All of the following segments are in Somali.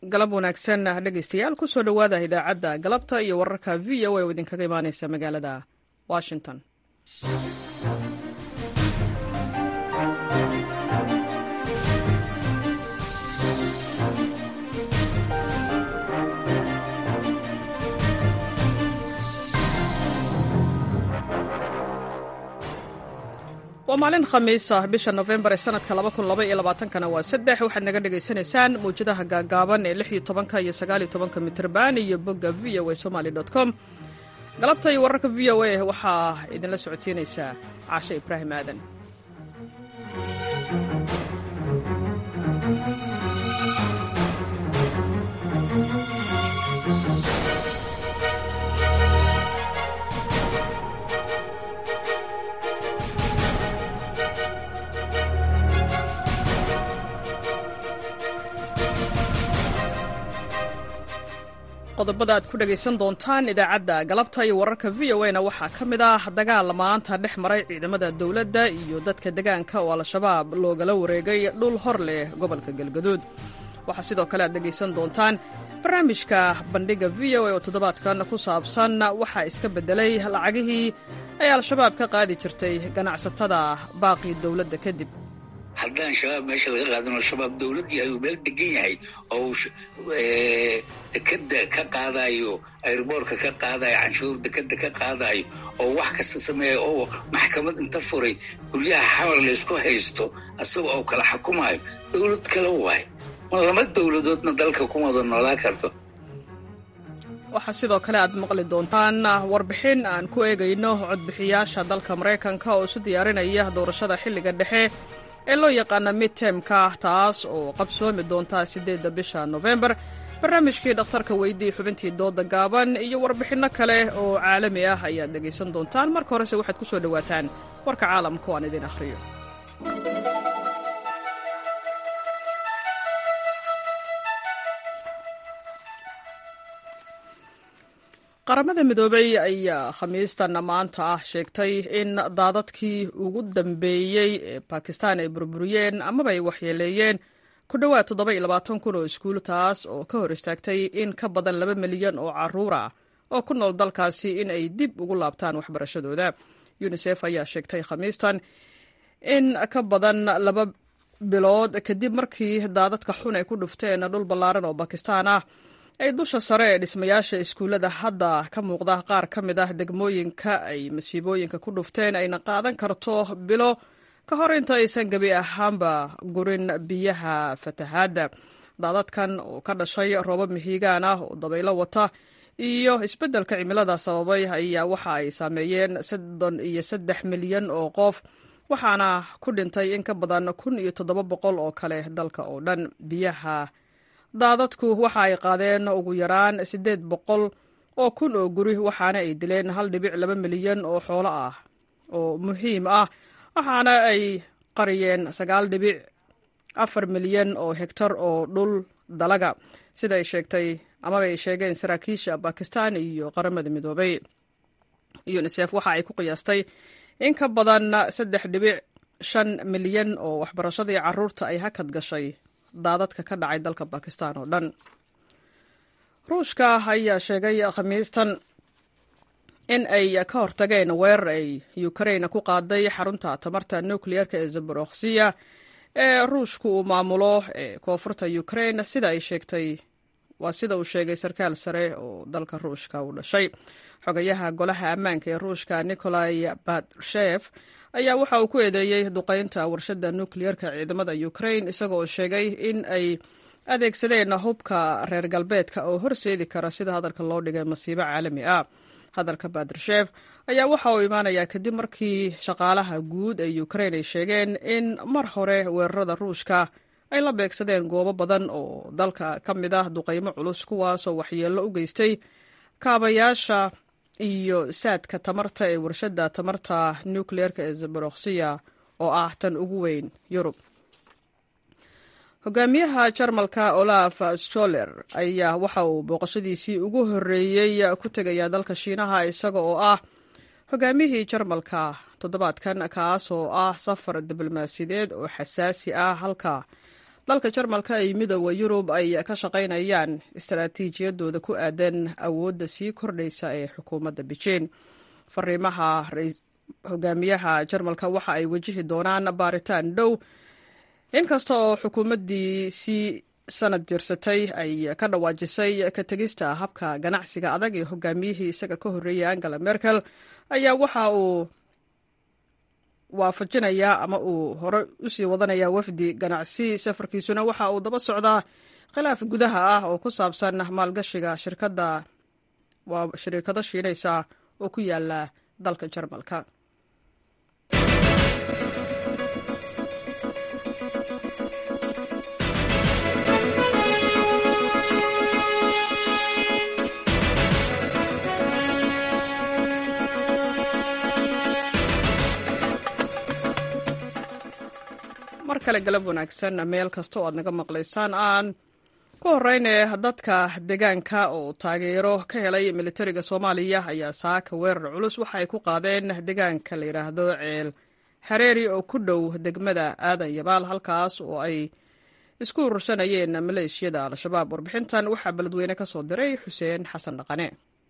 galab wanaagsan dhegaystayaal kusoo dhowaada idaacadda galabta iyo wararka v o a oo idinkaga imaaneysa magaalada washington waa maalin khamiis ah bisha nofembar ee sanadka kana waa saddex waxaad naga dhagaysanaysaan mawjadaha gaagaaban ee lix iyo tobanka iyo sagaaliyo tobanka mitrban iyo bogga v o a somaly com galabta iyo wararka v o a waxaa idinla socodsiinaysaa caashe ibraahim aadan qodobada aad ku dhagaysan doontaan idaacadda galabta iyo wararka v o na waxaa ka mid ah dagaal maanta dhex maray ciidamada dowladda iyo dadka degaanka oo al-shabaab loogala wareegay dhul hor leh gobolka galgaduud waxaa sidoo kale aad dhegaysan doontaan barnaamijka bandhiga v o a oo toddobaadkan ku saabsan waxaa iska beddelay lacagihii ay al-shabaab ka qaadi jirtay ganacsatada baaqii dowladda kadib haddaan shabaab meesha laga qaadano shabaab dowlad yahay uu meel degan yahay oo dekeda ka qaadayo airboorka ka qaadayo canshuur dekeda ka qaadayo oo wax kasta sameeya oo maxkamad inta furay guryaha xamar laysku haysto isaga oo kala xukumayo dowlad kale waay ma lama dowladoodna dalka ku wada noolaa karto waxaa sidoo kale aad maqli doontaan warbixin aan ku eegayno codbixiyaasha dalka maraykanka oo isu diyaarinaya doorashada xilliga dhexe ee loo yaqaana midtemka taas oo qabsoomi doonta siddeedda bisha nofembar barnaamijkii dhakhtarka weydii xubintii dooda gaaban iyo warbixinno kale oo caalami ah ayaad dhegaysan doontaan marka horese waxaad ku soo dhowaataan warka caalamka oo aan idin akhriyo qaramada midoobey ayaa khamiistan maanta ah sheegtay in daadadkii ugu dambeeyey ee bakistan ay burburiyeen amaba ay waxyeeleeyeen ku dhowaad toddoba iyo labaatan kun oo iskuul taas oo ka hor istaagtay in ka badan laba milyan oo caruur ah oo ku nool dalkaasi in ay dib ugu laabtaan waxbarashadooda yunisef ayaa sheegtay khamiistan in ka badan laba bilood kadib markii daadadka xun ay ku dhufteen dhul ballaaran oo bakistan ah ay dusha sare ee dhismayaasha iskuullada hadda ka muuqda qaar ka mid ah degmooyinka ay masiibooyinka ku dhufteen ayna qaadan karto bilo ka hor inta aysan gebi ahaanba gurin biyaha fatahaadda daadadkan oo ka dhashay roobab mihiigaan ah oo dabaylo wata iyo isbeddelka cimilada sababay ayaa waxa ay saameeyeen soddon iyo saddex milyan oo qof waxaana ku dhintay in ka badan kun iyo toddoba boqol oo kale dalka oo dhan biyaha daadadku waxa ay qaadeen ugu yaraan siddeed boqol oo kun oo guri waxaana ay dileen hal dhibic laba milyan oo xoolo ah oo muhiim ah waxaana ay qariyeen sagaal dhibic afar milyan oo hegtar oo dhul dalaga sida ay sheegtay amaba ay sheegeen saraakiisha bakistan iyo qaramada midoobay unisef waxa ay ku qiyaastay in ka badan saddex dhibic shan milyan oo waxbarashadii caruurta ay hakad gashay daadadka ka dhacay dalka bakistan oo dhan ruushka ayaa sheegay khamiistan in ay ka hortageen weerar ay ukrain ku qaaday xarunta tamarta nukliyeerka ee zaboroksiya ee ruushku uu maamulo ee koonfurta ukrain sida ay sheegtay waa sida uu sheegay sarkaal sare oo dalka ruushka u dhashay xogayaha golaha ammaanka ee ruushka nikolai batrshef ayaa waxa uu ku eedeeyey duqaynta warshadda nukliyeerka ciidamada ukrain isaga oo sheegay in ay adeegsadeen hubka reer galbeedka oo horseedi kara sida hadalka loo dhigay masiibo caalami ah hadalka batrshef ayaa waxa uu imaanayaa kadib markii shaqaalaha guud ee ukrain ay sheegeen in mar hore weerarada ruushka ay la beegsadeen goobo badan oo dalka ka mid ah duqaymo culus kuwaasoo waxyeello u geystay kaabayaasha iyo saadka tamarta ee warshadda tamarta nukliyeerka ee zaboroksiya oo ah tan ugu weyn yurub hogaamiyaha jarmalka olaf stoler ayaa waxa uu booqashadiisii ugu horreeyey ku tegaya dalka shiinaha isaga oo ah hogaamiyihii jarmalka toddobaadkan kaas oo ah safar diblomaasiyadeed oo xasaasi ah halka dalka jarmalka ay midooda yurub ay ka shaqaynayaan istaraatiijiyadooda ku aadan awoodda sii kordhaysa ee xukuumadda beijing fariimaha hogaamiyaha jarmalka waxa ay wajihi doonaan baaritaan dhow inkasta oo xukuumaddii sii sanad jirsatay ay ka dhawaajisay ka tegista habka ganacsiga adag ee hogaamiyihii isaga ka horreeyay angela merkel ayaa waxa uu waafajinayaa ama uu hore usii wadanayaa wafdi ganacsi safarkiisuna waxa uu daba socdaa khilaaf gudaha ah oo ku saabsan maalgashiga shirkadda waa shirikado shiinaysa oo ku yaala dalka jarmalka mar kale galab wanaagsan meel kasta oo aad naga maqlaysaan aan ku horeyne dadka deegaanka oo taageero ka helay militariga soomaaliya ayaa saaka weerar culus waxa ay ku qaadeen deegaanka la yidhaahdo ceel xareeri oo ku dhow degmada aadan yabaal halkaas oo ay isku urursanayeen maleeshiyada al-shabaab warbixintan waxaa beledweyne ka soo diray xuseen xasan dhaqane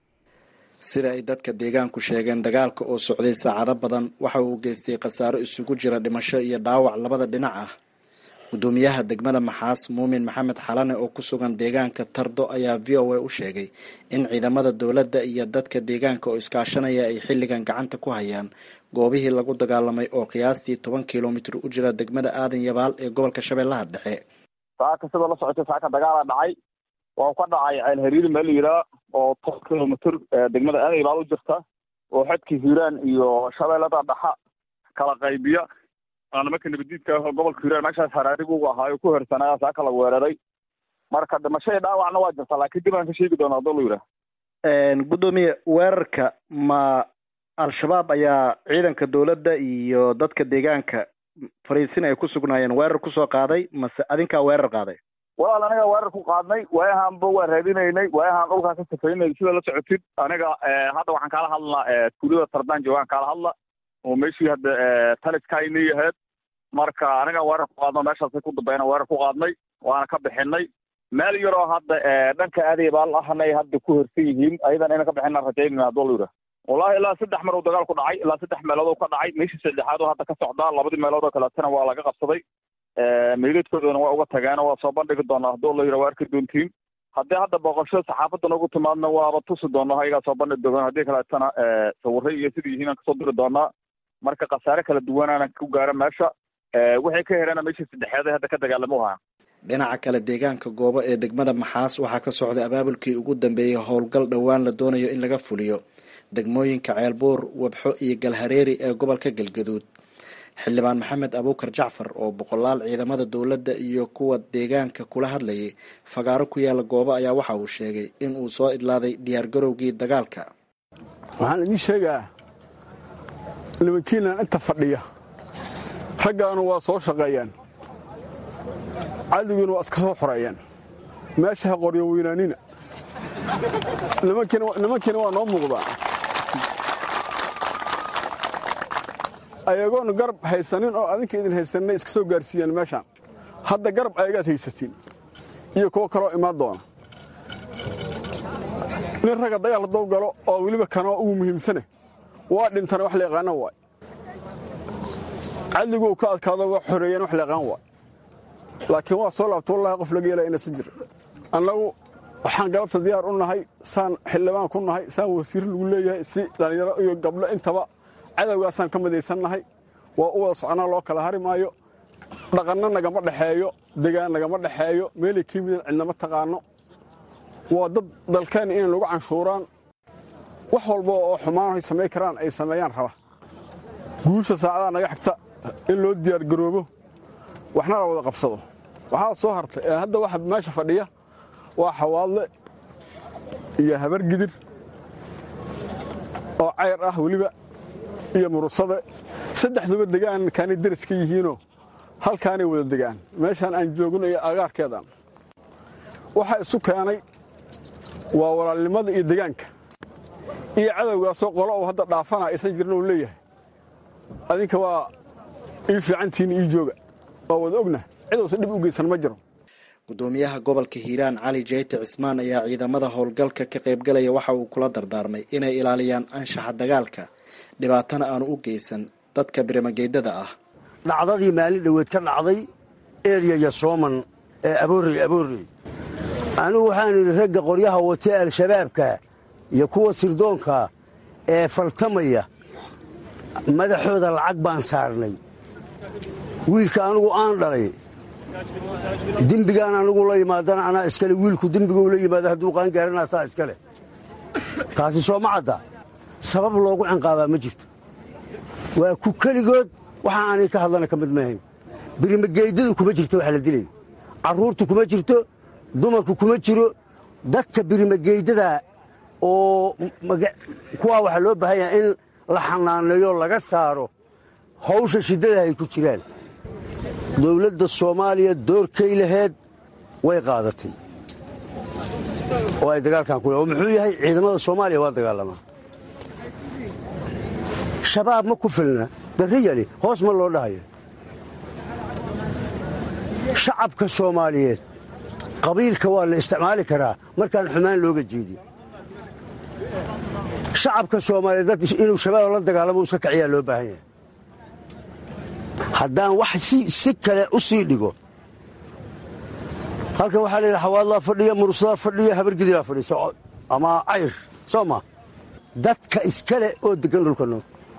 sida ay dadka deegaanku sheegeen dagaalka oo socday saacado badan waxa uu geystay khasaaro isugu jira dhimasho iyo dhaawac labada dhinac ah gudoomiyaha degmada maxaas muumin maxamed xalane oo ku sugan deegaanka tardo ayaa v o a u sheegay in ciidamada dowladda iyo dadka deegaanka oo iskaashanaya ay xilligan gacanta ku hayaan goobihii lagu dagaalamay oo qiyaastii toban kilomitir u jira degmada aadan yabaal ee gobolka shabeellaha dhexe saaka sidoo la socotay saaka dagaala dhacay waa ka dhacay ceel hariiri meel la yidhaha oo toban kilomitr degmada aadan yabaal u jirta oo xadka hiiraan iyo shabeellada dhaxa kala qaybiya nimanka nabadiidka gobolka hiiraan meeshaas haraarigu ahaayo ku hersanaya saaka la weeraray marka dhimasho iyo dhaawacna waa jirta laakiin dib aan ka sheegi doona hadoo la yidhaha gudoomiye weerarka ma al-shabaab ayaa ciidanka dowladda iyo dadka deegaanka fariisin ay ku sugnaayeen weerar kusoo qaaday mase adinkaa weerar qaaday walaal aniga weerar ku qaadnay waayahaanba waa raadinaynay waayahaan dhulkaa ka safaynay sida la socotid aniga hadda waxaan kaala hadlnaa tuulada tardaan joogaan kaala hadla oo meeshii hadda taliskaynay ahayd marka aniga weerar ku qaadno meeshaasay ku dambeena weerar ku qaadnay waana ka bixinay meel yaroo hadda dhanka aadayabaal ahna ay hadda ku hersan yihiin ayadan ina ka bixina rajaynayna hadoo la yidhaha wallahi ilaa saddex mar uu dagaal ku dhacay ilaa saddex meelood oo ka dhacay meeshii saddexaad oo hadda ka socdaa labadii meelood oo kaleetana waa laga qabsaday meydadkoodana waa uga tageeno waa soo bandhigi doonaa haddoo la yidhaha waa arki doontiin haddii hadda booqasho saxaafadda noogu timaadna waaba tusi doona ayagaa soo bandhigi doona haddii kaleetana sawirray iyo sidii yihiin aan kasoo diri doonaa marka khasaare kala duwanaana ku gaara meesha waxay ka hereena meeshii saddexeed ee hadda ka dagaalamo ahaa dhinaca kale deegaanka goobo ee degmada maxaas waxaa ka socday abaabulkii ugu dambeeyey howlgal dhowaan la doonayo in laga fuliyo degmooyinka ceelbuur wabxo iyo galhareeri ee gobolka galgaduud xildhibaan maxamed abuukar jacfar oo boqolaal ciidamada dowladda iyo kuwa deegaanka kula hadlayay fagaaro ku yaala goobo ayaa waxa uu sheegay in uu soo idlaaday diyaargarowgii dagaalka waxaan idiin sheegaa nimankiinan inta fadhiya raggaanu waa soo shaqeeyaan cadowgiina waa iska soo xoreeyaan meesha ha qoryo weynaanina nimankiina waa noo muuqdaa ayagoon garab haysanin oo adinka idin haysanay iska soo gaarsiiyaan meeshaan hadda garab ayagaad haysatiin iyo kuwo kaloo imaan doona nin ragga dagaal haddou galo oo weliba kanoo ugu muhiimsane waa dhintana wax la yaqaana waay cadliguu ka adkaado waa xoreeyeen wax la yaqaan waay laakiin waa soo laabta wallahi qof laga yeelaya inaysan jirin annagu waxaan galabta diyaar u nahay saan xildhibaan ku nahay saan wasiir lagu leeyahay si dhallinyaro iyo gabdho intaba cadowgaasaan ka midaysannahay waa u wada soconaa loo kala hari maayo dhaqanna nagama dhexeeyo degaan nagama dhexeeyo meelay ka yimideen cidnama taqaano waa dad dalkeenna inay nagu canshuuraan wax walba oo xumaan ay samayn karaan ay sameeyaan raba guusha saacadaha naga xigta in loo diyaargaroobo waxna la wada qabsado waxaa soo hartay hadda waxa meesha fadhiya waa xawaadle iyo habargidir oo cayr ah weliba iyo murusade saddexduba degaankaanay deris ka yihiinoo halkaanay wada degaan meeshaan aan joogno iyo agaarkeedaan waxa isu keenay waa walaalnimada iyo degaanka iyo cadowgaasoo qolo uu hadda dhaafana aysan jirin uu leeyahay adinka waa ii fiicantiinna ii jooga waa wada ogna cid uusan dhib u geysan ma jiro gudoomiyaha gobolka hiiraan cali jeyti cismaan ayaa ciidamada howlgalka ka qaybgalaya waxa uu kula dardaarmay inay ilaaliyaan anshaxa dagaalka dhibaatana aanu u geysan dadka birimageydada ah dhacdadii maalin dhoweed ka dhacday eryaya sooman ee aboorey aboorey anigu waxaan idhi ragga qoryaha watee al-shabaabka iyo kuwa sirdoonka ee faltamaya madaxooda lacag baan saarnay wiilka anugu aan dhalay dembigaan anugu la yimaadana anaa iskale wiilku dembiguu la yimaado hadduu qaangaaranaa saa iskale taasi soo ma cadda sabab loogu cinqaabaa ma jirto waa ku keligood waxa aanay ka hadlana ka mid maahayn birimageydadu kuma jirto waxa la dilaya carruurtu kuma jirto dumarku kuma jiro dadka birimageydada oo kuwaa waxaa loo baahan yaha in la xanaaneeyo laga saaro hawsha shiddada ay ku jiraan dowladda soomaaliya doorkay laheed way qaadatay oo ay dagaalkan ku oo muxuu yahay ciidamada soomaaliya waa dagaalamaa shabaab ma ku filna darriyali hoos ma loo dhahayo shacabka soomaaliyeed qabiilka waa la isticmaali karaa markaan xumaan looga jeedin shacabka soomaaliyeed dad inuu shabaab la dagaalamo iska kaciyaa loo baahan yahay haddaan wax si kale u sii dhigo halkan waxaa la yidhi xawaadlaa fadhiya mursadaa fadhiya habargidibaa fadhiisa ama cayr soo ma dadka iskale oo deggan dhulkano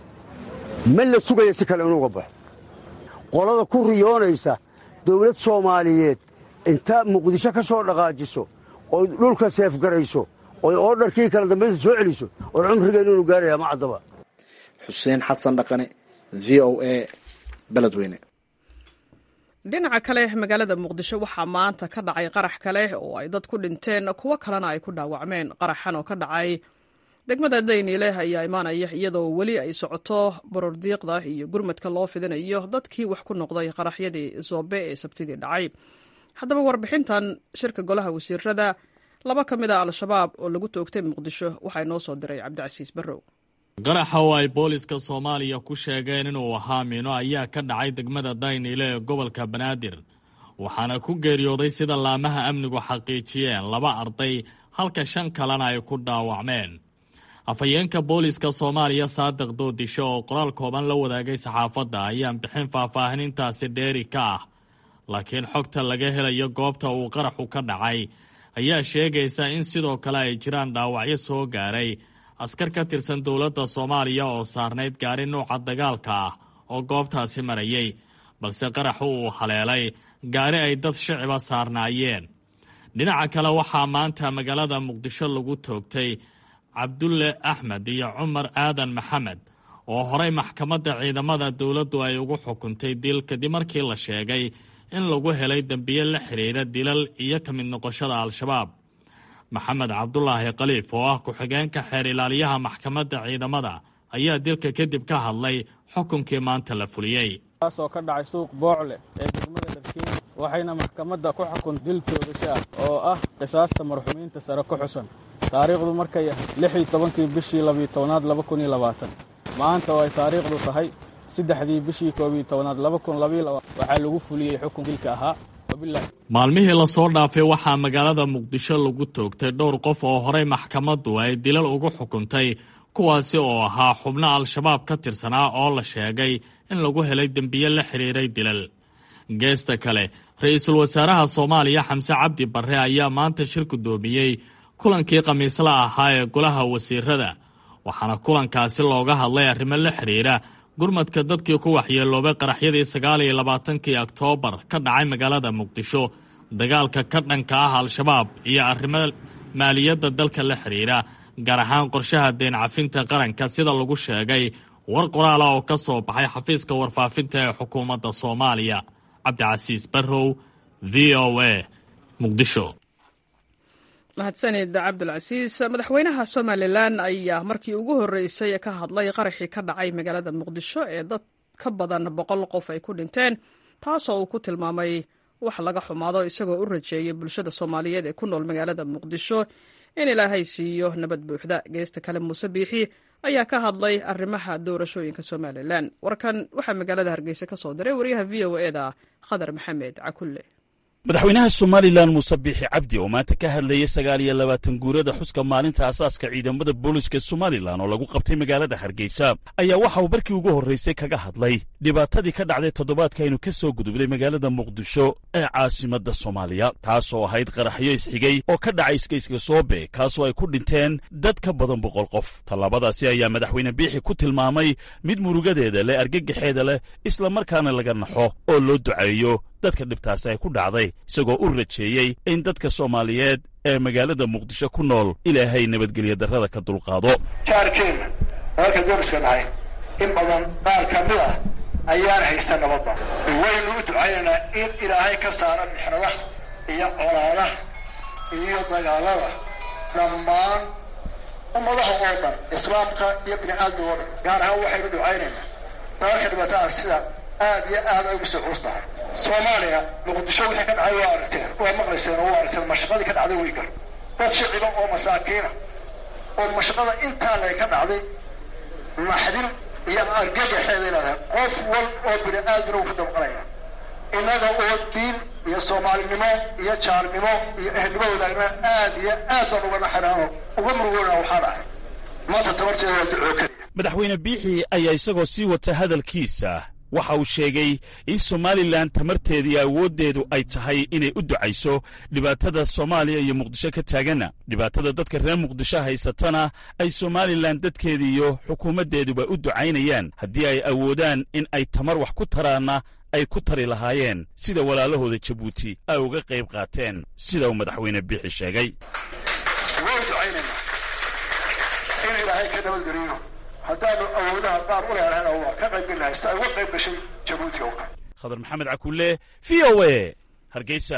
ma la sugaya si kale inuuga baxo qolada ku riyoonaysa dawlad soomaaliyeed inta muqdisho ka soo dhaqaajiso oy dhulka seefgarayso oy oodharkii kala dambaysa soo celiso or cumrigeennu inu gaaraya ma caddaba xuseen xasan dhaqane v o a beledweyne dhinaca kale magaalada muqdisho waxaa maanta ka dhacay qarax kale oo ay dad ku dhinteen kuwo kalena ay ku dhaawacmeen qaraxan oo ka dhacay degmada dayniile ayaa imaanaya iyadoo weli ay socoto borordiiqda iyo gurmadka loo fidinayo dadkii wax ku noqday qaraxyadii zoobe ee sabtidii dhacay haddaba warbixintan shirka golaha wasiirada laba ka mid a al-shabaab oo lagu toogtay muqdisho waxaa inoo soo diray cabdicasiis barrow qaraxa oo ay booliska soomaaliya ku sheegeen inuu ahaa miino ayaa ka dhacay degmada dayniile ee gobolka banaadir waxaana ku geeriyooday sida laamaha amnigu xaqiijiyeen laba arday halka shan kalena ay ku dhaawacmeen afhayeenka booliska soomaaliya saadiq doodisho oo qoraal kooban la wadaagay saxaafadda ayaan bixin faahfaahinintaasi dheeri ka ah laakiin xogta laga helayo goobta uu qaraxu ka dhacay ayaa sheegaysa in sidoo kale ay jiraan dhaawacyo soo gaaray askar ka tirsan dowladda soomaaliya oo saarnayd gaari nuuca dagaalka ah oo goobtaasi marayay balse qaraxu uu haleelay gaari ay dad shiciba saarnaayeen dhinaca kale waxaa maanta magaalada muqdisho lagu toogtay cabdulle axmed iyo cumar aadan maxamed oo horey maxkamadda ciidamada dowladdu ay ugu xukuntay dil kadib markii la sheegay in lagu helay dembiye la xidhiidha dilal iyo ka mid noqoshada al-shabaab maxamed cabdulaahi khaliif oo ah ku-xigeenka xeer ilaaliyaha maxkamadda ciidamada ayaa dilka kadib ka hadlay xukunkii maanta la fuliyey kaasoo ka dhacay suuq boocle ee degmada dharkiin waxayna maxkamadda ku xukun dil toogasho ah oo ah qisaasta marxumiinta sare ku xusan taariikhdu markay ahayd lixii tobankii bishii labiyo tobnaad laba kun iyo labaatan maanta oo ay taariikhdu tahay saddexdii bishii koobiyo tobnaad laba kun labayo labaatan waxaa lagu fuliyey xukun dilka ahaa maalmihii lasoo dhaafay waxaa magaalada muqdisho lagu toogtay dhowr qof oo horey maxkamaddu ay dilal ugu xukuntay kuwaasi oo ahaa xubno al-shabaab ka tirsanaa oo la sheegay in lagu helay dembiye la xidhiiray dilal geesta kale ra-iisul wasaaraha soomaaliya xamse cabdi barre ayaa maanta shir guddoomiyey kulankii khamiisla ahaa ee golaha wasiirada waxaana kulankaasi looga hadlay arrimo la xidhiira gurmadka dadkii ku waxyeeloobay qaraxyadii sagaal iyo labaatankii oktoobar ka dhacay magaalada muqdisho dagaalka ka dhanka ah al-shabaab iyo arrimo maaliyadda dalka la xidhiira gaar ahaan qorshaha deen cafinta qaranka sida lagu sheegay war qoraala oo ka soo baxay xafiiska warfaafinta ee xukuumadda soomaaliya cabdicasiis barrow v o a muqdisho mahadsanid cabdulcasiis madaxweynaha somalilan ayaa markii ugu horreysay ka hadlay qaraxii ka dhacay magaalada muqdisho ee dad ka badan boqol qof ay ku dhinteen taasoo uu ku tilmaamay wax laga xumaado isagoo u rajeeyay bulshada soomaaliyeed ee ku nool magaalada muqdisho in ilaahay siiyo nabad buuxda geesta kale muuse biixi ayaa ka hadlay arrimaha doorashooyinka somalilan warkan waxaa magaalada hargeysa ka soo diray wariyaha v o eda khadar maxamed cakulle madaxweynaha somalilan muuse biixi cabdi oo maanta ka hadlayay sagaal iyo labaatan guurada xuska maalinta asaaska ciidamada booliska somalilan oo lagu qabtay magaalada hargeysa ayaa waxa uu markii ugu horraysay kaga hadlay dhibaatadii ka dhacday toddobaadka aynu ka soo gudubnay magaalada muqdisho ee caasimadda soomaaliya taasoo ahayd qaraxyo isxigay oo ka dhacay iskayska soobe kaasoo ay ku dhinteen dad ka badan boqol qof tallaabadaasi ayaa madaxweyne biixi ku tilmaamay mid murugadeeda leh argagaxeeda leh islamarkaana laga naxo oo loo duceeyo dadka dhibtaasi ay ku dhacday isagoo u rajeeyey in dadka soomaaliyeed ee magaalada muqdisho ku nool ilaahay nabadgelyo darrada ka dulqaado jaarkeenna dalalka doriska nahay in badan qaar ka mid ah ayaan haysta nabadda waynu u ducaynaynaa in ilaahay ka saara mixnadaha iyo colaadaha iyo dagaalada dhammaan ummadaha oo dhan islaamka iyo bini aadmiga oo dhan gaar ahaan waxaynu ducaynaynaa dalalka dhibaatada sida aad iyo aad ay ugu soo culus tahay soomaaliya muqdisho wixii ka dhacay waa aragteen waa maqlayseen oo waa aragteen mashaqadii ka dhacday way gar dad shiciba oo masaakiina oo mashaqada intaa lay ka dhacday naxdin iyo argagaxeeday leedahay qof wal oo bini aadmina uu ka damqanaya innaga oo diin iyo soomaalinimo iyo jaalnimo iyo ehelnimo wadaagna aad iyo aad baan uga naxiraano uga murugoona waxaa dhacay maanta tabarteeda waa ducoo keliya madaxweyne biixi ayaa isagoo sii wata hadalkiisa waxa uu sheegay in somalilan tamarteeda iyo awooddeedu ay tahay inay u ducayso dhibaatada soomaaliya iyo muqdisho ka taaganna dhibaatada dadka reer muqdisho haysatana ay somalilan dadkeeda iyo xukuumaddeeduba u ducaynayaan haddii ay awoodaan in ay tamar wax ku taraanna ay ku tari lahaayeen sida walaalahooda jabuuti ay uga qayb qaateen sida uu madaxweyne biixi sheegay way ducaynaynaa in ilaahay ka nabadgeliyo haddaanu awoodaha qaar u leelahayna waa ka qayb gelahay si ay uga qayb gashay jabuuti oo kale khadar maxamed cakulle v o a hargeysa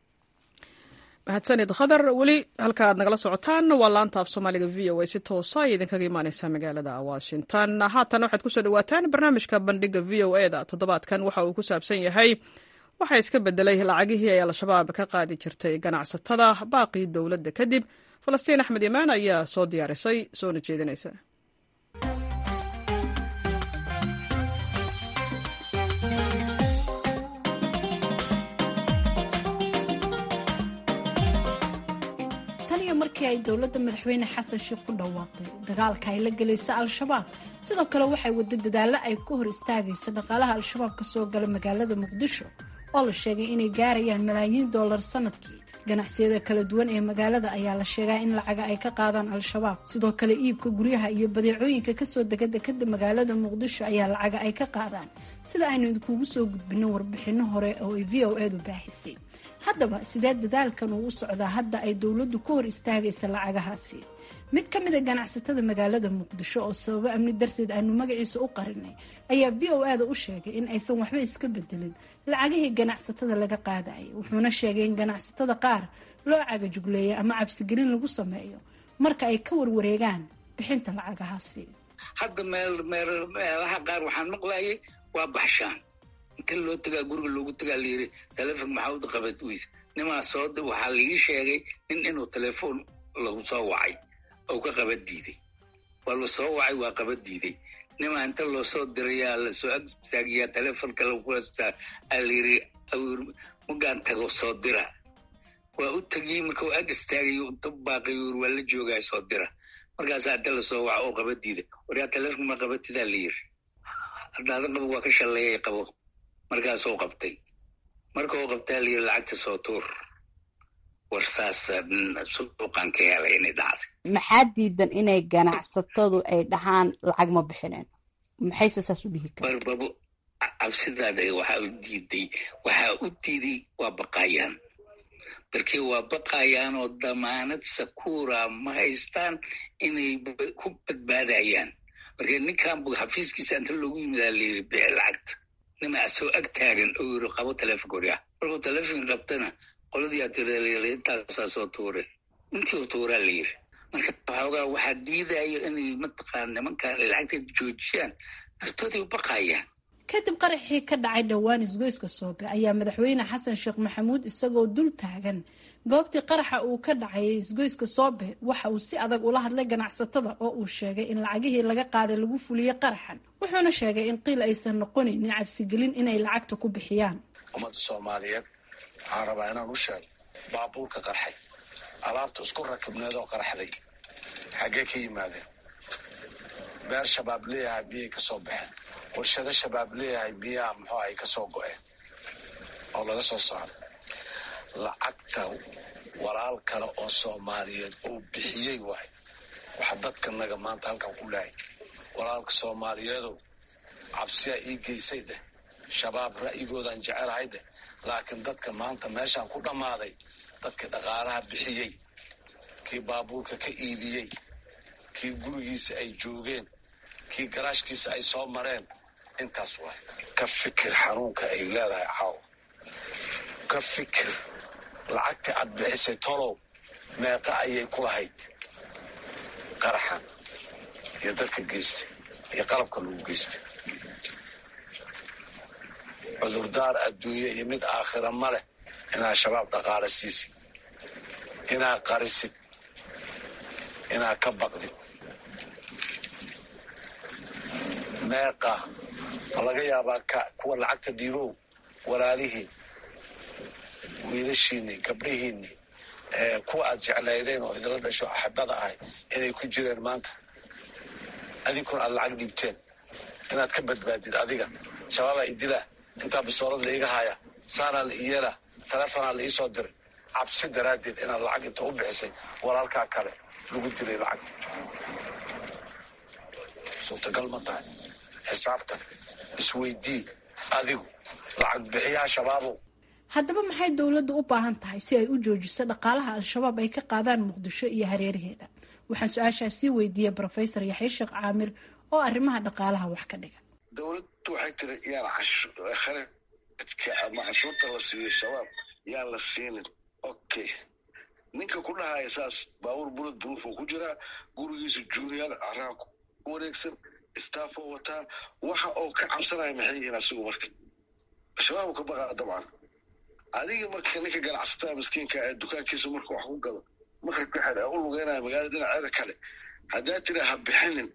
mahadsanid khadar weli halka aad nagala socotaan waa laanta af soomaaliga v o a si toosa ay idinkaga imaaneysaa magaalada washington haatan waxaad kusoo dhawaataan barnaamijka bandhiga v o e da toddobaadkan waxa uu ku saabsan yahay waxaa iska bedelay lacagihii ay al-shabaab ka qaadi jirtay ganacsatada baaqii dowladda kadib falastiin axmed imaan ayaa soo diyaarisay soona jeedinaysa markii ay dowladda madaxweyne xasan sheekh ku dhawaaqday dagaalka ay la gelaysa al-shabaab sidoo kale waxay wada dadaallo ay ku hor istaagayso dhaqaalaha al-shabaab ka soo gala magaalada muqdisho oo la sheegay inay gaarayaan malaayiin dollar sanadkii ganacsiyada kala duwan ee magaalada ayaa la sheegaa in lacaga ay ka qaadaan al-shabaab sidoo kale iibka guryaha iyo badeecooyinka kasoo dega dekada magaalada muqdisho ayaa lacaga ay ka qaadaan sida aynu idinkugu soo gudbino warbixino hore oo ay v o edu baaxisay haddaba sidee dadaalkan uu u socdaa hadda ay dowladdu ka hor istaagaysa lacagahaasi mid ka mid a ganacsatada magaalada muqdisho oo sababo amni darteed aanu magaciisa u qarinay ayaa v o ada u sheegay in aysan waxba iska bedelin lacagihii ganacsatada laga qaadayay wuxuuna sheegay in ganacsatada qaar loo cagajugleeya ama cabsigelin lagu sameeyo marka ay ka warwareegaan bixinta lacagahaasi hadda meel meel meelaha qaar waxaan maqlayay waa baxshaan inta loo tagaa guriga loogu tagaa layiri telefon maxaud qabad weys nimaa soo waxaa laii sheegay nin inuu telefoon lagu soo wacay oo ka qaba diiday waa la soo wacay waa qaba diiday nimaa inta loo soo dirayaa lasoo ag istaagiyaa telefonka lagu hastaa aa layiri magaan tago soo dira waa u tegiyey markau ag istaagayo inta baaqay waa la joogaa soo dira markaasaa inta lasoo waca oo qaba diida waryaa telefonka ma qabatidaa layiri haddaada qabo waa ka shalleeyay qabo markaasuu qabtay markau qabtaa layiri lacagta soo tuur war saas suuqan ka helay inay dhacday maxaa diidan inay ganacsatadu ay dhahaan lacag ma bixineen maxayse saas u dhihi kara barbabo cabsidaada waxaa u diiday waxaa u diiday waa baqayaan markii waa baqayaan oo damaanad sakuura ma haystaan inay ku badbaadayaan markii ninkan xafiiskiisa inta loogu yimidaa layiri bixi lacagta nimaa soo ag taagan oo yiri qabo telefonka waryaa markuu telefonka qabtana qoladii atirelyiri intaasaa soo tuure intii u tuuraa la yiri marka waxoogaa waxaa diidaya inay mataqaan nimankan ay lacagteeda joojiyaan naftoodii u baqayaan kadib qaraxii ka dhacay dhowaan isgoyska soobe ayaa madaxweyne xasan sheekh maxamuud isagoo dul taagan goobtii qaraxa uu ka dhacayay isgoyska soobe waxa uu si adag ula hadlay ganacsatada oo uu sheegay in lacagihii laga qaaday lagu fuliyey qaraxan wuxuuna sheegay in qiil aysan noqonaynin cabsigelin inay lacagta ku bixiyaan ummadda soomaaliyeed waxaan rabaa inaan u sheego baabuurka qarxay alaabta isku rakibneedoo qarxday xaggee ka yimaadeen beer shabaab leeyahay biyay ka soo baxeen warshado shabaab leeyahay biyaha muxuu ay ka soo go-een oo laga soo saaro lacagta walaal kale oo soomaaliyeed oo bixiyey waay waxa dadkanaga maanta halkan ku lehay walaalka soomaaliyeedow cabsiyaa ii geysay dheh shabaab ra'yigoodaan jecelahay dheh laakiin dadka maanta meeshaan ku dhammaaday dadkii dhaqaalaha bixiyey kii baabuurka ka iibiyey kii gurigiisa ay joogeen kii garaashkiisa ay soo mareen intaas waay ka fikir xanuunka ay leedahay caaw ka fikir lacagtii aad bixisay tolow meeqa ayay ku lahayd qaraxan iyo dadka geystay iyo qalabka lagu geystay cudurdaar adduunye iyo mid aakhira ma leh inaa shabaab dhaqaale siisid inaa qarisid inaa ka baqdid meeqa ma laga yaabaa ka kuwa lacagta dhiibow walaalihiin wiilashiinni gabdhihiinni kuwa aad jeclaydeen oo idinla dhasho axibada ahay inay ku jireen maanta adinkuna aad lacag dhiibteen inaad ka badbaadid adiga shabaabaa idilaa intaa bistoolad la iga haya saanaa la iyeelaa taleefonaa la iisoo diray cabsi daraaddeed inaad lacag inta u bixisay walaalkaa kale lagu dilay lacagta suurtagal ma tahay xisaabtan isweydii adigu lacag bixiyaha shabaabow haddaba maxay dowladdu u baahan tahay si ay u joojiso dhaqaalaha al-shabaab ay ka qaadaan muqdisho iyo hareeraheeda waxaan su-aashaas sii weydiiyey brofesor yaxya sheekh caamir oo arrimaha dhaqaalaha wax ka dhiga dowladdu waxay tiri yaan kharadka ama cashuurta la siiyo shabaab yaan la siinin okay ninka ku dhahaya saas baabuur bulad buruufoo ku jiraa gurigiisa junior caraha ku wareegsan staffoo wataa waxa oo ka cabsanaya maxay yihiin asigu marka shabaab ka baqaa dabcan adiga marka ninka ganacsatada miskiinka ee dukaankiisa marka wax ku gado marka kaxed u lugeynaya magaalada dhinaceeda kale haddaa tira ha bixinin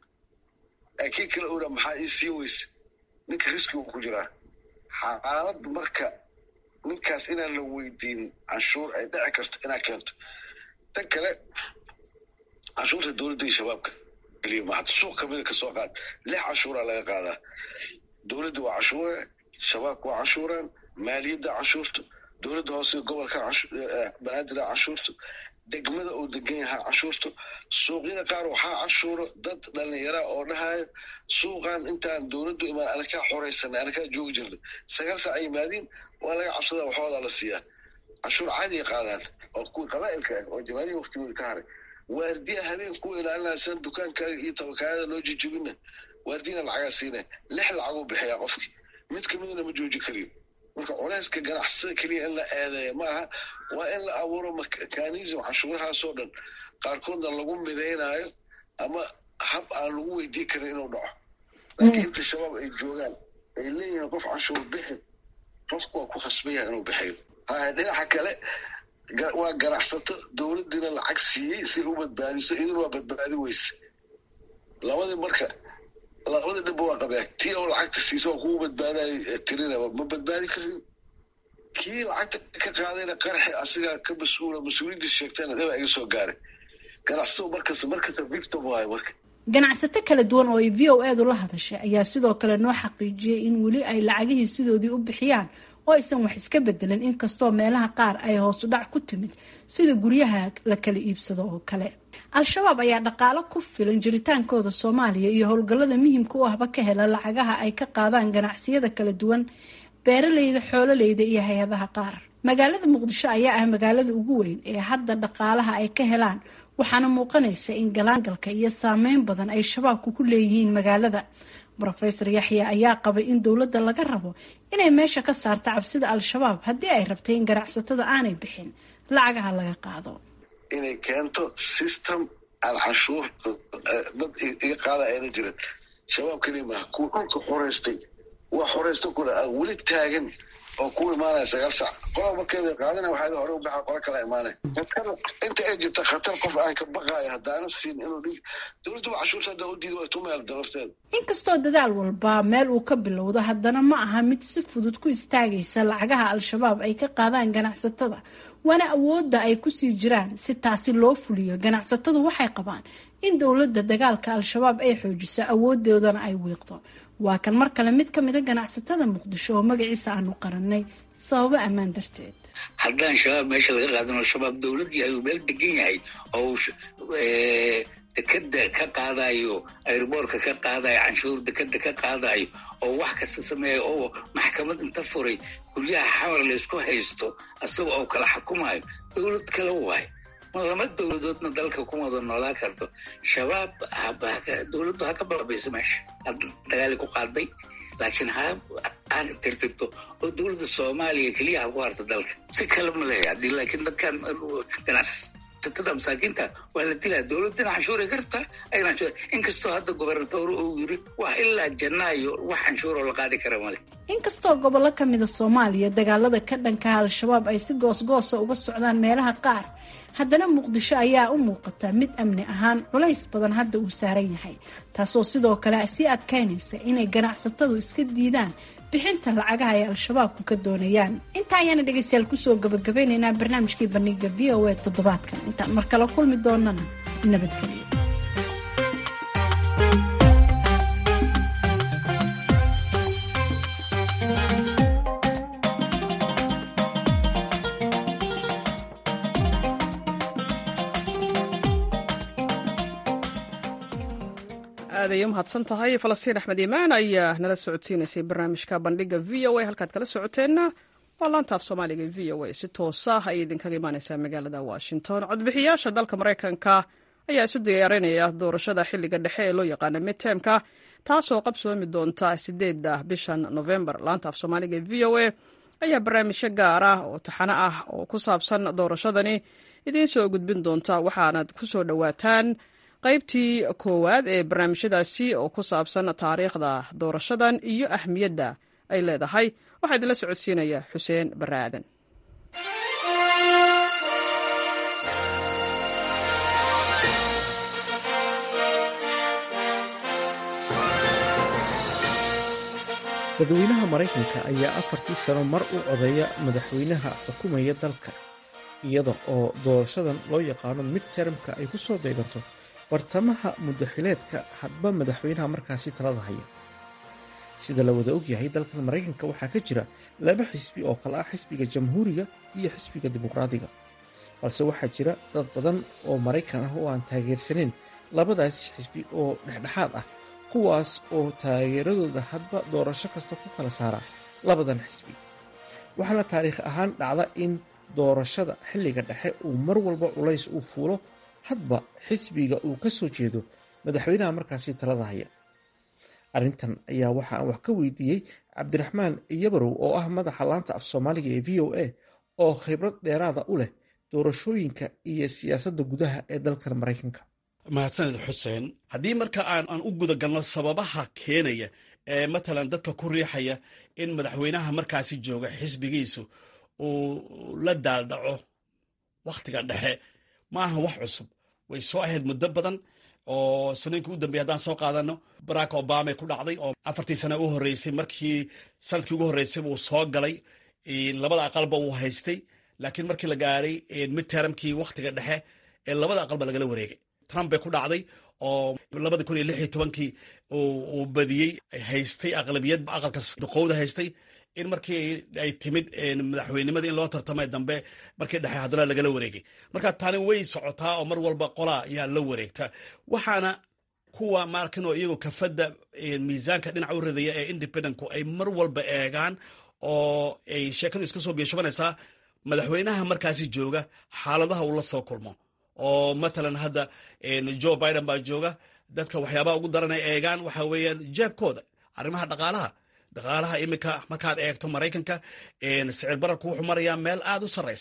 kii kale oda maxaa ii sii weyse ninka riskigu ku jiraa xaalad marka ninkaas inaan la weydiinin canshuur ay dhici karto inaa keento tan kale canshuurta dowladda iyo shabaabka keliya ma hata suuq kamida kasoo qaad lix canshuuraa laga qaadaa dowladda waa canshuure shabaabka waa canshuuraan maaliyadda canshuurta dowladda hoose gobolka banaadir canshuurta degmada uu degan yahaa canshuurta suuqyada qaar waxaa canshuuro dad dhalinyara oo dhahayo suuqan intaan dowladdu imaan anakaa xoraysanay anakaa joogi jirnay sagaal saac ay yimaadiin waa laga cabsadaa waxoodaa la siiyaa canshuur caadiya qaadaan oo kuwii qabaa'ilka ah oo jamaalihi waqtigooda ka haray waardiya habeen kuwa ilaalinaysan dukaankaaga iyo tabakaayada loo jijibina waardiyana lacagaa siinaya lix lacaguu bixiyaa qofkii mid kamidana ma jooji kariyo marka culeyska ganacsatada keliya in la eedeeya ma aha waa in la abuuro mekanism canshuurahaasoo dhan qaarkoodna lagu midaynaayo ama hab aan lagu weydiin karin inuu dhaco laakiin inta shabaab ay joogaan ay leeyihiin qof canshuur bixi qofku waa ku khasban yahay inuu bixiyo haya dhinaca kale waa ganacsato dowladdiina lacag siiyey si u badbaadiso idin waa badbaadi weyse labadii marka labadii dhibba waa qabaa tii oo lacagta siisa waa kugu badbaadayo tirina ma badbaadi karin kii lacagta ka qaadayna qarxi asigaa ka mas-uula mas-uuliyaddiis sheegtayna dhiba iga soo gaaray ganacsatadu markasta markasta victim waayo marka ganacsato kala duwan oo ay v o eedu la hadashay ayaa sidoo kale noo xaqiijiyey in weli ay lacagihii sidoodii u bixiyaan oo aysan wax iska bedelin inkastoo meelaha qaar ay hoosu dhac ku timid sida guryaha la kala iibsado oo kale al-shabaab ayaa dhaqaalo ku filan jiritaankooda soomaaliya iyo howlgallada muhiimka u ahba ka hela lacagaha ay ka qaadaan ganacsiyada kala duwan beeraleyda xoololeyda iyo hay-adaha qaar magaalada muqdisho ayaa ah magaalada ugu weyn ee hadda dhaqaalaha ay ka helaan waxaana muuqanaysa in galaangalka iyo saameyn badan ay shabaabku ku leeyihiin magaalada rofesor yaxya ayaa qabay in dowladda laga rabo inay meesha ka saarto cabsida al-shabaab haddii ay rabtay in ganacsatada aanay bixin lacagaha laga qaado inay keento system aan canshuur dad iga qaada ayna jirin shabaab keliya maaha kuwa dhulka xoreystay wax horeysta kule a weli taagan oo ku imaanaya sagaal sac qola markeeda qaadana waxaa hore u baxa qola kala imaanaya inta ay jirta khatar qof ay ka baqaaya haddaana siin inuu dhig dowladduba cashuurta hadda u diida way tumeel darafteeda inkastoo dadaal walba meel uu ka bilowdo haddana ma aha mid si fudud ku istaagaysa lacagaha al-shabaab ay ka qaadaan ganacsatada waana awoodda ay kusii jiraan si taasi loo fuliyo ganacsatadu waxay qabaan in dowladda dagaalka al-shabaab ay xoojiso awoodoodana ay wiiqdo waa kan mar kale mid ka mida ganacsatada muqdisho oo magaciisa aanu qarannay sababo ammaan darteed haddaan shabaab meesha laga qaadan oo shabaab dowlad yahay uu meel degan yahay oo dekeda ka qaadayo airboorka ka qaadayo canshuur dekeda ka qaadayo oo wax kasta sameeya oo maxkamad inta furay guryaha xamar laysku haysto isaga oo kala xukumayo dowlad kale waayo lama dowladoodna dalka kuma wada noolaa karto shabaab dowladdu ha ka baabayso meesha hadda dagaali ku qaaday laakiin ha ha tirtirto oo dowladda soomaaliya keliya ha ku harto dalka si kale ma leeya hadii laakiin dadkan ganacsatada masaakiinta waa la dilaa dowladdana canshuuray ka rabtaa ayna inkastoo hadda gobernatoor uu yiri wax ilaa janaayo wax canshuuroo la qaadi kara male inkastoo gobollo ka mida soomaaliya dagaalada ka dhankaha al-shabaab ay si goosgoosa uga socdaan meelaha qaar haddana muqdisho ayaa u muuqata mid amni ahaan culays badan hadda uu saaran yahay taasoo sidoo kale sii adkaynaysa inay ganacsatadu iska diidaan bixinta lacagaha ay al-shabaabku ka doonayaan intaa ayaana dhegaystayaal kusoo gabagabeynaynaa barnaamijkii bandhiga v o a toddobaadkan intaan mar kale kulmi doonana nabadgelyo aaday umahadsan tahay falastiin axmed iimaan ayaa nala socodsiinaysay barnaamijka bandhiga v o a halkaad kala socoteenna waa laanta af soomaaliga v o a si toosa ayay idinkaga imaaneysaa magaalada washington codbixiyaasha dalka maraykanka ayaa isu diyaarinaya doorashada xiliga dhexe ee loo yaqaana midtermka taasoo qabsoomi doonta sideeda bishan november laanta af soomaaliga v o a ayaa barnaamijyo gaar ah oo taxano ah oo ku saabsan doorashadani idiin soo gudbin doonta waxaanad ku soo dhowaataan qaybtii koowaad ee barnaamijyadaasi oo ku saabsan taariikhda doorashadan iyo ahmiyadda ay leedahay waxaa idinla socodsiinaya xuseen barre aadan dadweynaha maraykanka ayaa afartii sano mar u codeeya madaxweynaha xukumaya dalka iyada oo doorashadan loo yaqaano midtermka ay ku soo beeganto bartamaha muddaxileedka hadba madaxweynaha markaasi talada haya sida la wada ogyahay dalkan maraykanka waxaa ka jira laba xisbi oo kale ah xisbiga jamhuuriga iyo xisbiga dimuqraadiga balse waxaa jira dad badan oo maraykan ah oo aan taageersanayn labadaas xisbi oo dhexdhexaad ah kuwaas oo taageeradooda hadba doorasho kasta ku kala saara labadan xisbi waxaana taariikh ahaan dhacda in doorashada xilliga dhexe uu mar walba culays uu fuulo hadba xisbiga uu ka soo jeedo madaxweynaha markaasi talada haya arrintan ayaa waxa aan wax ka weydiiyey cabdiraxmaan yabarow oo ah madaxa laanta af soomaaliga ee v o a oo khibrad dheeraada u leh doorashooyinka iyo siyaasadda gudaha ee dalkan maraykanka mahadsaned xuseen haddii marka aan aan u guda galno sababaha keenaya ee matalan dadka ku riixaya in madaxweynaha markaasi jooga xisbigiisu uu la daaldhaco wakhtiga dhexe ma aha wax cusub way soo ahayd muddo badan oo sanooyinkii u dambeeyay haddaan soo qaadano barack obama ku dhacday oo afartii sana u horreysay markii sanadkii ugu horreysay buu soo galay labada aqalba uu haystay laakiin markii la gaaray midtermkii wakhtiga dhexe ee labada aqalba lagala wareegay trump bay ku dhacday oo labada kun iyo lix iyo tobankii uu badiyey haystay aqlabiyad aqalka duqowda haystay in markii ay timid madaxweynimada in loo tartamay dambe markii dhexe haddana lagala wareegay marka tani way socotaa oo mar walba qolaa ayaa la wareegta waxaana kuwa maarkinoo iyagoo kafadda miisaanka dhinaca u ridaya ee independentku ay mar walba eegaan oo ay sheekadu iska soo biishabanaysaa madaxweynaha markaasi jooga xaaladaha uu la soo kulmo oo matalan hadda joe biden baa jooga dadka waxyaabaha ugu daran ay eegaan waxa weeyaan jeebkooda arrimaha dhaqaalaha dhaqaalaha iminka markaad eegto maraykanka sicir bararku wuxuu marayaa meel aad u sarraysa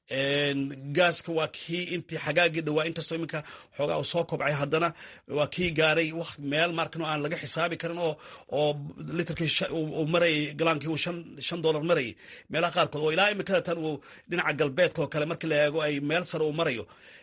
gaaska waa kii intii xagaagii dhawaa inkastoo iminka xoogaa uu soo kobcay haddana waa kii gaaray w meel markano aan laga xisaabi karin oo oo litrkii uu marayay galaankii uu shan shan dollar marayay meelaha qaarkood oo ilaa iminkada tan uu dhinaca galbeedka oo kale markii la eego ay meel sare uu marayo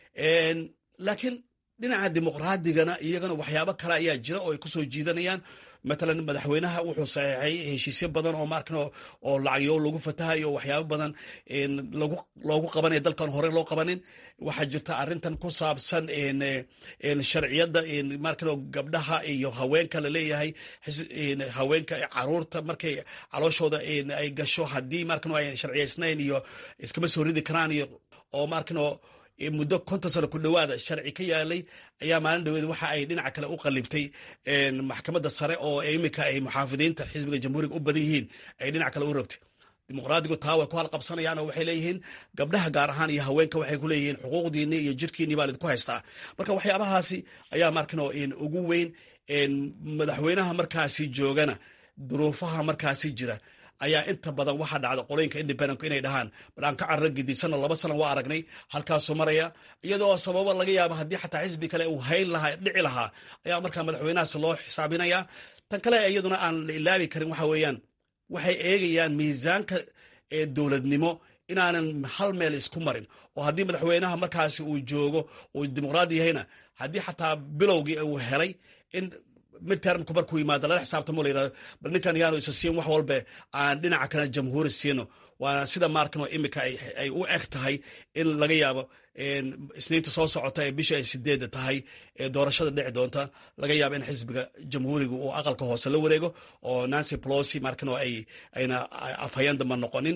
laakiin dhinaca dimuqraadigana iyagana waxyaabo kale ayaa jira oo ay kusoo jiidanayaan matalan madaxweynaha wuxuu saxeexay heshiisyo badan oo maarkan oo lacagyo lagu fatahayo oo waxyaabo badan lagu loogu qabanaya dalkan hore loo qabanin waxaa jirta arrintan ku saabsan sharciyadda markan gabdhaha iyo haweenka laleeyahay haweenka caruurta markay calooshooda ay gasho haddii markan ay sharciyaysnayn iyo iskama soo ridi karaan iyo oo markan muddo konton sano ku dhowaada sharci ka yaalay ayaa maalin dhaweed waxa ay dhinaca kale u qalibtay maxkamadda sare oo iminka ay muxaafidiinta xisbiga jamhuuriga u badan yihiin ay dhinac kale u rabtay dimuqraadigu taa way ku halqabsanayaan oo waxay leeyihiin gabdhaha gaar ahaan iyo haweenka waxay ku leeyihiin xuquuqdiinni iyo jirkiinni baa lidinku haystaa marka waxyaabahaasi ayaa markano ugu weyn madaxweynaha markaasi joogana duruufaha markaasi jira ayaa inta badan waxaa dhacda qolooyinka independentku inay dhahaan bal aan ka carro gedisanno laba sana waa aragnay halkaasuu maraya iyadoo sababo laga yaabo haddii xataa xisbi kale uu hayn lahaa dhici lahaa ayaa markaa madaxweynahaas loo xisaabinaya tan kale iyaduna aan la ilaabi karin waxa weeyaan waxay eegayaan miisaanka dowladnimo inaanan hal meel isku marin oo haddii madaxweynaha markaasi uu joogo uu dimuqraadi yahayna haddii xataa bilowgii uu helay in midtermku markuu yimaado lala xisaabtamo la yirahdo bal ninkan yaanu isa siin wax walbe aan dhinaca kale jamhuuri siino waana sida maarkanoo imika ay u eg tahay in laga yaabo isniinta soo socota ee bisha ay sideedda tahay ee doorashada dhici doonta laga yaabo in xisbiga jamhuuriga uu aqalka hoose la wareego oo nancy plosi markanoo ay ayna afhayeen damba noqonin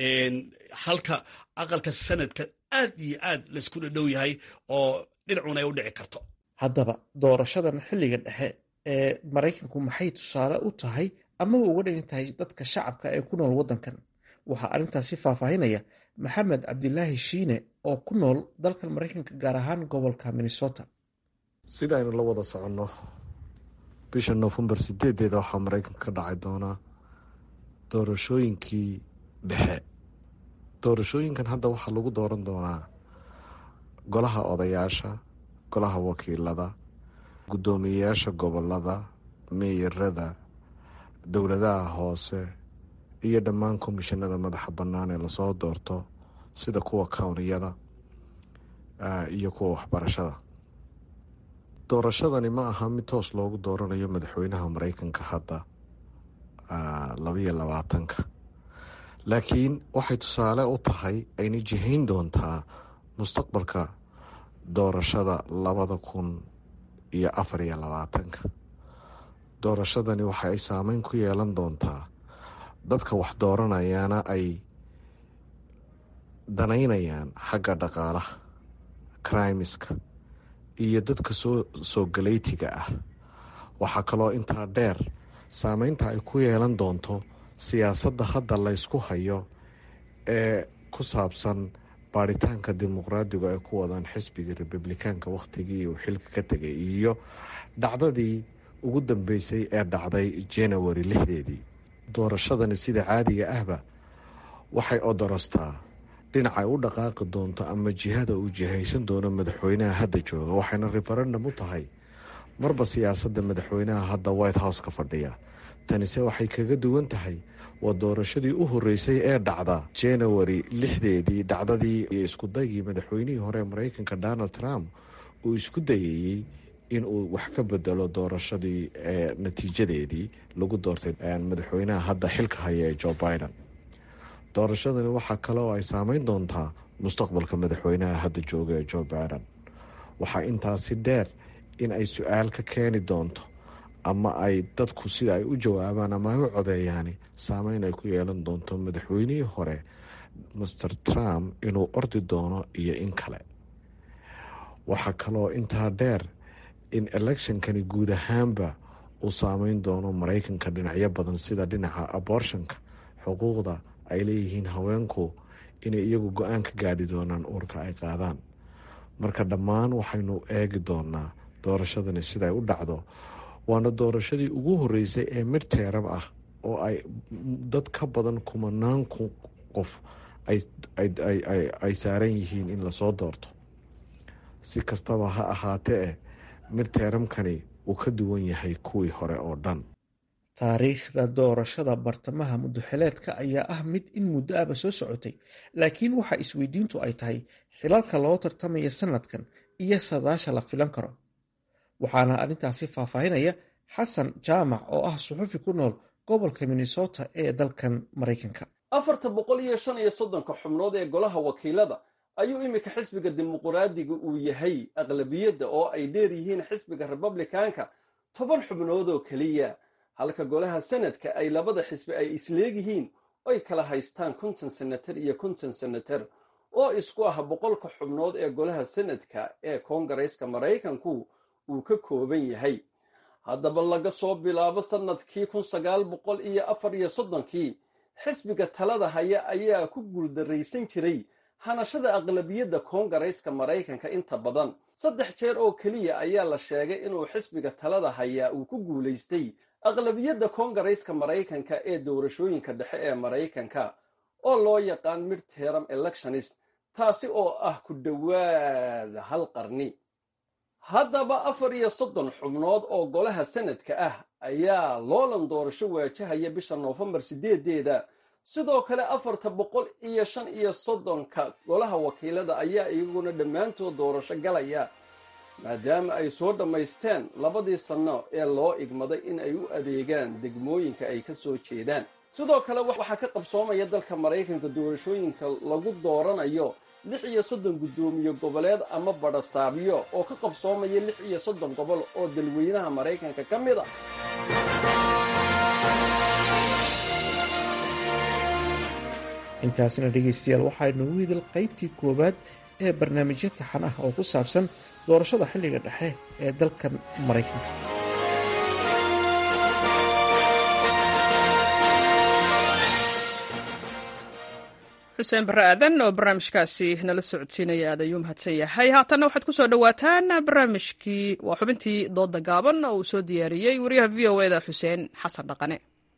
halka aqalka sanadka aad iyo aad laysku dhadhow yahay oo dhinacuna ay u dhici karto haddaba doorashadan xilliga dhexe ee maraykanku maxay tusaale u tahay amaba uga dhigan tahay dadka shacabka ee ku nool waddankan waxaa arrintaasi faahfaahinaya maxamed cabdilaahi shiine oo ku nool dalkan maraykanka gaar ahaan gobolka minnesota sidaynu la wada soconno bisha noofembar sideedeeda waxaa maraykanka ka dhacay doonaa doorashooyinkii dhexe doorashooyinkan hadda waxaa lagu dooran doonaa golaha odayaasha golaha wakiilada guddoomiyeyaasha gobolada meeyarada dowladaha hoose iyo dhammaan komishanada madaxa bannaan ee lasoo doorto sida kuwa kowniyada iyo kuwa waxbarashada doorashadani ma aha mid toos loogu dooranayo madaxweynaha maraykanka hadda labayo labaatanka laakiin waxay tusaale u tahay ayna jihayn doontaa mustaqbalka doorashada labada kun iyo afar iyo labaatanka doorashadani waxa ay saameyn ku yeelan doontaa dadka wax dooranayana ay danaynayaan xagga dhaqaalaha crimiska iyo dadka soo soo galeytiga ah waxaa kaloo intaa dheer saameynta ay ku yeelan doonto siyaasadda hadda laysku hayo ee ku saabsan baaritaanka dimuqraadigu ay ku wadaan xisbiga republikaanka wakhtigii uu xilka ka tegay iyo dhacdadii ugu dambeysay ee dhacday january lixdeedii doorashadani sida caadiga ahba waxay odorostaa dhinacay u dhaqaaqi doonto ama jihada uu jihaysan doono madaxweynaha hadda jooga waxayna referendum u tahay marba siyaasadda madaxweynaha hadda white house ka fadhiya tanise waxay kaga duwan tahay waa doorashadii u horeysay ee dhacda january lixdeedii dhacdadii iyo iskudaygii madaxweynihii hore ee mareykanka donald trump uu isku dayayey inuu wax ka bedelo doorashadii ee natiijadeedii lagu doortay madaxweynaha hadda xilka haya ee joe biden doorashadani waxaa kale oo ay saameyn doontaa mustaqbalka madaxweynaha hadda jooga ee joe biden waxaa intaasi dheer in ay su-aal ka keeni doonto ama ay dadku sida ay u jawaabaan ama ay u codeeyaani saameyn ay ku yeelan doonto madaxweynihii hore master trump inuu ordi doono iyo in kale waxaa kaloo intaa dheer in electionkani guud ahaanba uu saameyn doono mareykanka dhinacyo badan sida dhinaca abortionka xuquuqda ay leeyihiin haweenku inay iyagu go-aan ka gaadhi doonaan uurka ay qaadaan marka dhammaan waxaynu eegi doonaa doorashadani siday u dhacdo waana doorashadii ugu horeysay ee midteerab ah oo ay dad ka badan kumanaan qof ay saaran yihiin in lasoo doorto si kastaba ha ahaatee midteeramkani uu ka duwan yahay kuwii hore oo dhan taariikhda doorashada bartamaha muddoxileedka ayaa ah mid in muddo aba soo socotay laakiin waxa isweydiintu ay tahay xilalka loo tartamaya sanadkan iyo sadaasha la filan karo waxaana arrintaasi faahfaahinaya xasan jaamac oo ah suxufi ku nool gobolka minnesota ee dalkan maraykanka afarta boqol iyo shan iyo soddonka xubnood ee golaha wakiilada ayuu iminka xisbiga dimuquraadiga uu yahay aqlabiyadda oo ay dheer yihiin xisbiga republikaanka toban xubnood oo keliya halka golaha sanadka ay labada xisbi ay isleegyihiin oy kala haystaan konton senatar iyo konton senatar oo isku ah boqolka xubnood ee golaha sanadka ee koongareeska maraykanku uu ka kooban yahay haddaba laga soo bilaabo sannadkii kun sagaal boqol iyo afar iyo soddonkii xisbiga talada haya ayaa ku guuldarraysan jiray hanashada aqlabiyadda koongareyska maraykanka inta badan saddex jeer oo keliya ayaa la sheegay inuu xisbiga talada hayaa uu ku guulaystay aqlabiyadda koongareyska maraykanka ee doorashooyinka dhexe ee maraykanka oo loo yaqaan midteram electionist taasi oo ah ku dhowaada hal qarni haddaba afar iyo soddon xubnood oo golaha sanadka ah ayaa loolan doorasho waajahaya bisha noofembar sideedeeda sidoo kale afarta boqol iyo shan iyo soddonka golaha wakiilada ayaa iyaguna dhammaantood doorasho galaya maadaama ay soo dhammaysteen labadii sanno ee loo igmaday in ay u adeegaan degmooyinka ay ka soo jeedaan sidoo kale waxaa ka qabsoomaya dalka maraykanka doorashooyinka lagu dooranayo lix iyo soddon guddoomiye goboleed ama badhasaabyo oo ka qabsoomaya lix iyo soddon gobol oo dalweynaha maraykanka ka mid a intaasina dhegaystayaal waxaynu u idil qaybtii koowaad ee barnaamijyo taxan ah oo ku saabsan doorashada xilliga dhexe ee dalkan maraykanka xuseen barre aadan oo barnaamijkaasi nala socodsiinaya aad ayuu mahadsan yahay haatanna waxaad ku soo dhowaataan barnaamijkii waa xubintii dooda gaaban oo uu soo diyaariyey wariyaha v o eda xuseen xasan dhaqane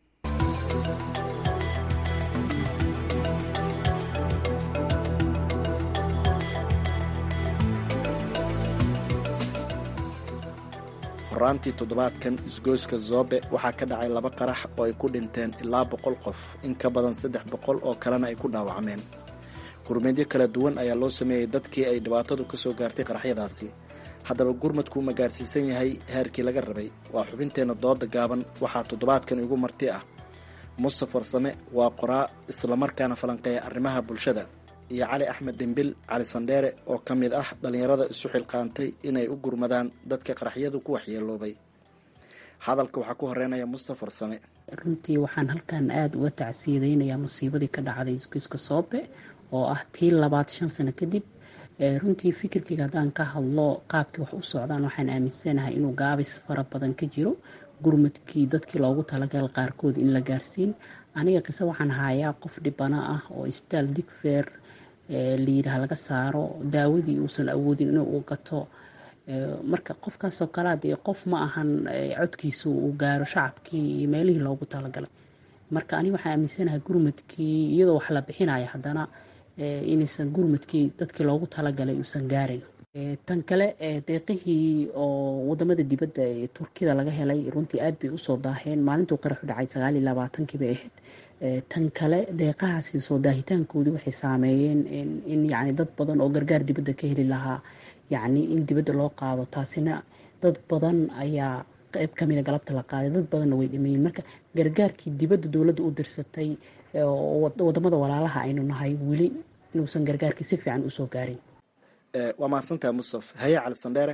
horaantii toddobaadkan isgoyska zoobe waxaa ka dhacay laba qarax oo ay ku dhinteen ilaa boqol qof in ka badan saddex boqol oo kalena ay ku dhaawacmeen gurmadyo kala duwan ayaa loo sameeyey dadkii ay dhibaatadu ka soo gaartay qaraxyadaasi haddaba gurmadkuu ma gaarsiisan yahay heerkii laga rabay waa xubinteenna dooda gaaban waxaa toddobaadkan igu marti ah mustaf warsame waa qoraa islamarkaana falanqeeya arrimaha bulshada iyo cali axmed dhimbil cali sandheere oo ka mid ah dhallinyarada isu xilqaantay inay u gurmadaan dadka qaraxyadu ku waxyeeloobay hadalka waxaa ku horeynaya mustaf warsame runtii waxaan halkan aada uga tacsiyadeynayaa musiibadii ka dhacday isgoyska soobe oo ah tii labaad shan sano kadib runtii fikirkayga haddaan ka hadlo qaabkii wax u socdaan waxaan aaminsanahay inuu gaabis fara badan ka jiro gurmadkii dadkii loogu talagal qaarkood in la gaarsiin aniga qise waxaan hayaa qof dhibana ah oo isbitaal digfeer layidhaah laga saaro daawadii uusan awoodin inuu u gato marka qofkaasoo kalea dee qof ma ahan codkiisu uu gaaro shacabkii iyo meelihii loogu talagalay marka aniga waxaan aaminsanahay gurmadkii iyadoo wax la bixinaya haddana inaysan gurmadkii dadkii loogu talagalay uusan gaarayn tan kale deeqihii oo wadamada dibadda ee turkida laga helay runtii aad bay usoo daaheen maalintuu qaraxu dhacay sagaal iyo labaatankii bay ahayd tan kale deeqahaasi soo daahitaankoodii waxay saameeyeen in yacni dad badan oo gargaar dibadda ka heli lahaa yacni in dibadda loo qaado taasina dad badan ayaa qayb kamida galabta la qaaday dad badanna way dhimayeen marka gargaarkii dibadda dowladda u dirsatay wadamada walaalaha aynu nahay weli inuusan gargaarkii si fiican usoo gaarin waa mahadsantaha mustaf haye cali sandheere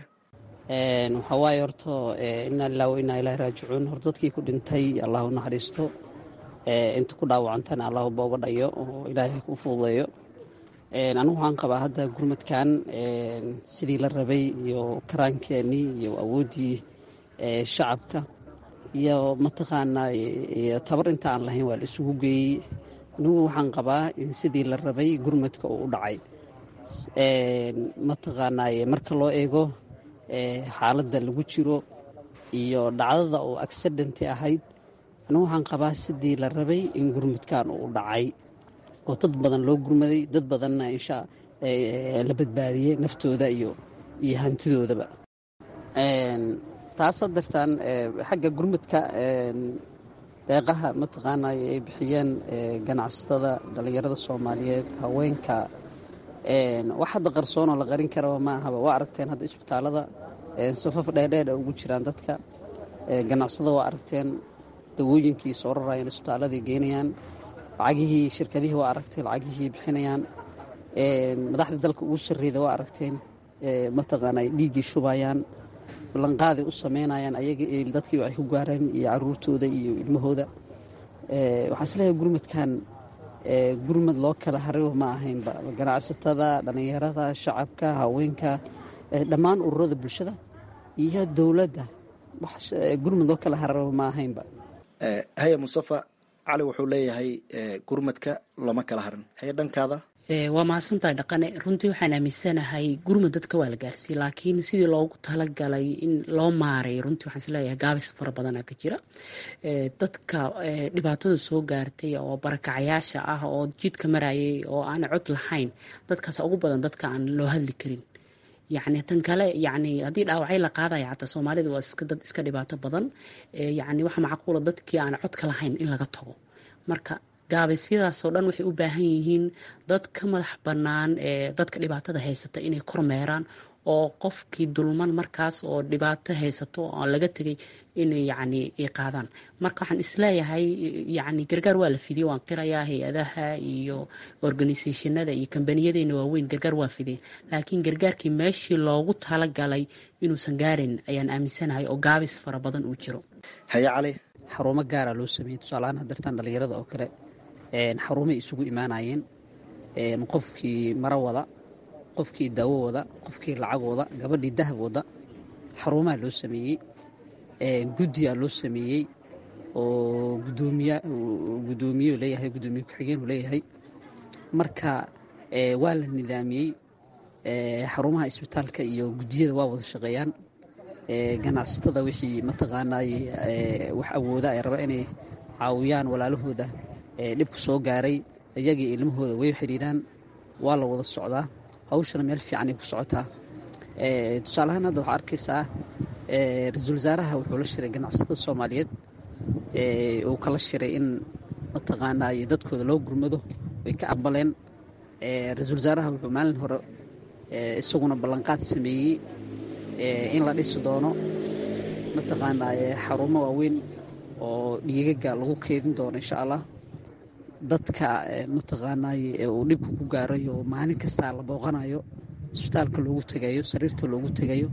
waxaa waaye horto inaa lilah wa inaa ilahi raajicuun hor dadkii ku dhintay allah u naxariisto inta ku dhaawacantana allah booga dhayo oo ilaahay ku fududeeyo anigu waxaan qabaa hadda gurmadkan sidii la rabay iyo karaankeenii iyo awooddii shacabka iyo mataqaanaa iyo tabar inta aan lahayn waa la isugu geeyey anigu waxaan qabaa in sidii la rabay gurmadka uu u dhacay mataqaanaaye marka loo eego xaaladda lagu jiro iyo dhacdada oo accidenti ahayd anigu waxaan qabaa sidii la rabay in gurmudkan uu dhacay oo dad badan loo gurmaday dad badanna insha la badbaadiyey naftooda iyo iyo hantidoodaba taasa dartaan xagga gurmadka deeqaha mataqaanay ay bixiyeen ganacsatada dhallinyarada soomaaliyeed haweenka wax hadda qarsoonoo la qarin karaba ma ahaba waa aragteen hadda isbitaalada safaf dheerdheer a ugu jiraan dadka ganacsada waa aragteen dawooyinkii soo rarayeen isbitaaladii geynayaan lacagihii shirkadihii waa aragteen lacagihii bixinayaan madaxda dalka ugu sarreeda waa aragteen mataqaanay dhiiggii shubayaan ballanqaaday u samaynayaan ayaga dadkii waxay ku gaareen iyo caruurtooda iyo ilmahooda waxaan isleeyahay gurmadkan gurmad loo kala haribo ma ahaynba ganacsatada dhallinyarada shacabka haweenka dhammaan ururada bulshada iyo dowladda gurmad loo kala haribo ma ahaynba haya mustafa cali wuxuu leeyahay gurmadka looma kala harin haye dhankaada waa mahadsantahay dhaqane runtii waxaan aaminsanahay gurmad dadka waa la gaarsiiyey laakiin sidii loogu talagalay in loo maaray runtii waxaan isleeyahay gaabis fara badana ka jira dadka dhibaatada soo gaartay oo barakacayaasha ah oo jidka marayay oo aan cod lahayn dadkaas ugu badan dadka aan loo hadli karin yacni tan kale yacni haddii dhaawacyo la qaadaya xataa soomaalida waa iska dad iska dhibaato badan yacni waxa macquula dadkii aan codka lahayn in laga tago marka gaabaysyadaasoo dhan waxay u baahan yihiin dad ka madax bannaan ee dadka dhibaatada haysata inay kormeeraan oo qofkii dulman markaas oo dhibaato haysato oo laga tegay inay yacni ay qaadaan marka waxaan isleeyahay yacni gargaar waa la fidiyey waan qirayaa hay-adaha iyo organisationada iyo kambaniyadeyna waaweyn gargaar waa fidiyey laakiin gargaarkii meeshii loogu talagalay inuusan gaarin ayaan aaminsanahay oo gaabis fara badan uu jiro haye cali xarumo gaara loo sameeyey tusaalahaan hadartaan dhallinyarada oo kale xarumay isugu imaanayeen qofkii maro wada qofkii daawo wada qofkii lacag wada gabadhii dahab wada xarumaha loo sameeyey guddiyaa loo sameeyey oo gudoomiye leeyahay gudoomiye ku-xigeenuu leeyahay marka waa la nidaamiyey xarumaha isbitaalka iyo guddiyada waa wada shaqeeyaan ganacsatada wixii mataqaanay wax awooda ay raba inay caawiyaan walaalahooda dhibka soo gaaray iyagii ilmahooda way xidhiidhaan waa la wada socdaa hawshana meel fiicanay ku socotaa tusaalahaan hadda waxaa arkaysaa ra-iisul wasaaraha wuxuu la shiray ganacsatada soomaaliyeed uu kala shiray in mataqaanay dadkooda loo gurmado way ka aqbaleen ra-iisul wasaaraha wuxuu maalin hore isaguna ballanqaad sameeyey in la dhisi doono mataqaanaa xarumo waaweyn oo dhiigaga lagu keydin doono insha allah dadka mataqaanay uu dhibka ku gaaray oo maalin kastaa la booqanayo isbitaalka loogu tegayo sariirta loogu tegayo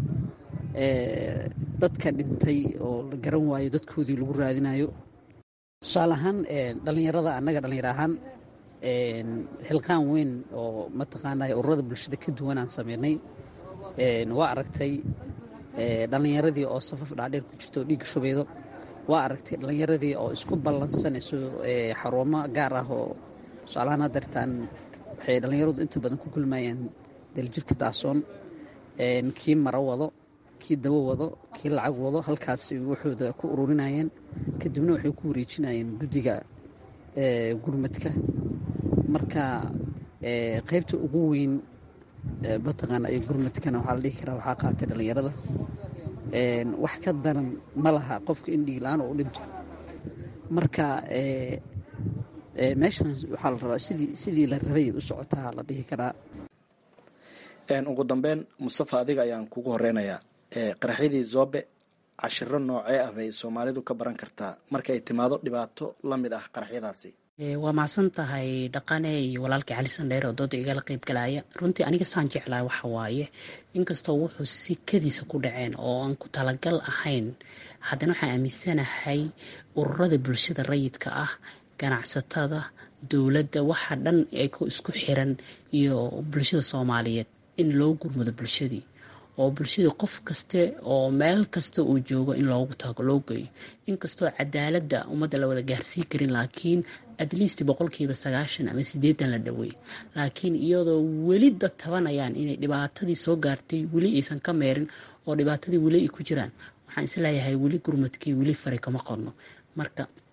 dadka dhintay oo la garan waayo dadkoodii lagu raadinayo tusaale ahaan dhallinyarada annaga dhallinyar ahaan xilqaan weyn oo mataqaanay ururada bulshada ka duwan aan sameynay waa aragtay dhallinyaradii oo safaf dhaadheer ku jirto oo dhiigga shubaydo waa aragtay dhallinyaradii oo isku ballansanayso xarumo gaar ah oo tusaalahaan hadartaan waxay dhallinyaradu inta badan ku kulmayaan daljirka daasoon kii maro wado kii dawo wado kii lacag wado halkaas waxooda ku ururinayeen kadibna waxay ku wareejinayeen guddiga gurmadka marka qaybta ugu weyn mataqaana ay gurmadkana waxaa la dhihi karaa waxaa qaatay dhallinyarada wax ka daran ma laha qofka in dhiig la-aan oo u dhinto marka meeshan waxaa la rabaa sidii sidii la rabay u socotaa la dhihi karaa ugu dambeyn mustafa adiga ayaan kugu horeynayaa qaraxyadii zoobe cashiro noocee ah bay soomaalidu ka baran kartaa marka ay timaado dhibaato la mid ah qaraxyadaasi waa mahadsan tahay dhaqane iyo walaalkii cali sandheer oo dooda igala qeyb galaya runtii aniga saan jeclahay waxa waaye inkastoo wuxuu sikadiisa ku dhaceen oo aan ku talagal ahayn haddana waxaan aaminsanahay ururada bulshada rayidka ah ganacsatada dowladda waxa dhan ay isku xiran iyo bulshada soomaaliyeed in loo gurmado bulshadii oo bulshadii qof kaste oo meel kasta uu joogo in loogu tago loo geeyo inkastoo cadaaladda ummadda la wada gaarsii karin laakiin at least boqolkiiba sagaashan ama sideetan la dhaweey laakiin iyadoo weli dad tabanayaan inay dhibaatadii soo gaartay weli aysan ka meerin oo dhibaatadii weli ay ku jiraan waxaan isleeyahay weli gurmadkii weli fari kama qorno marka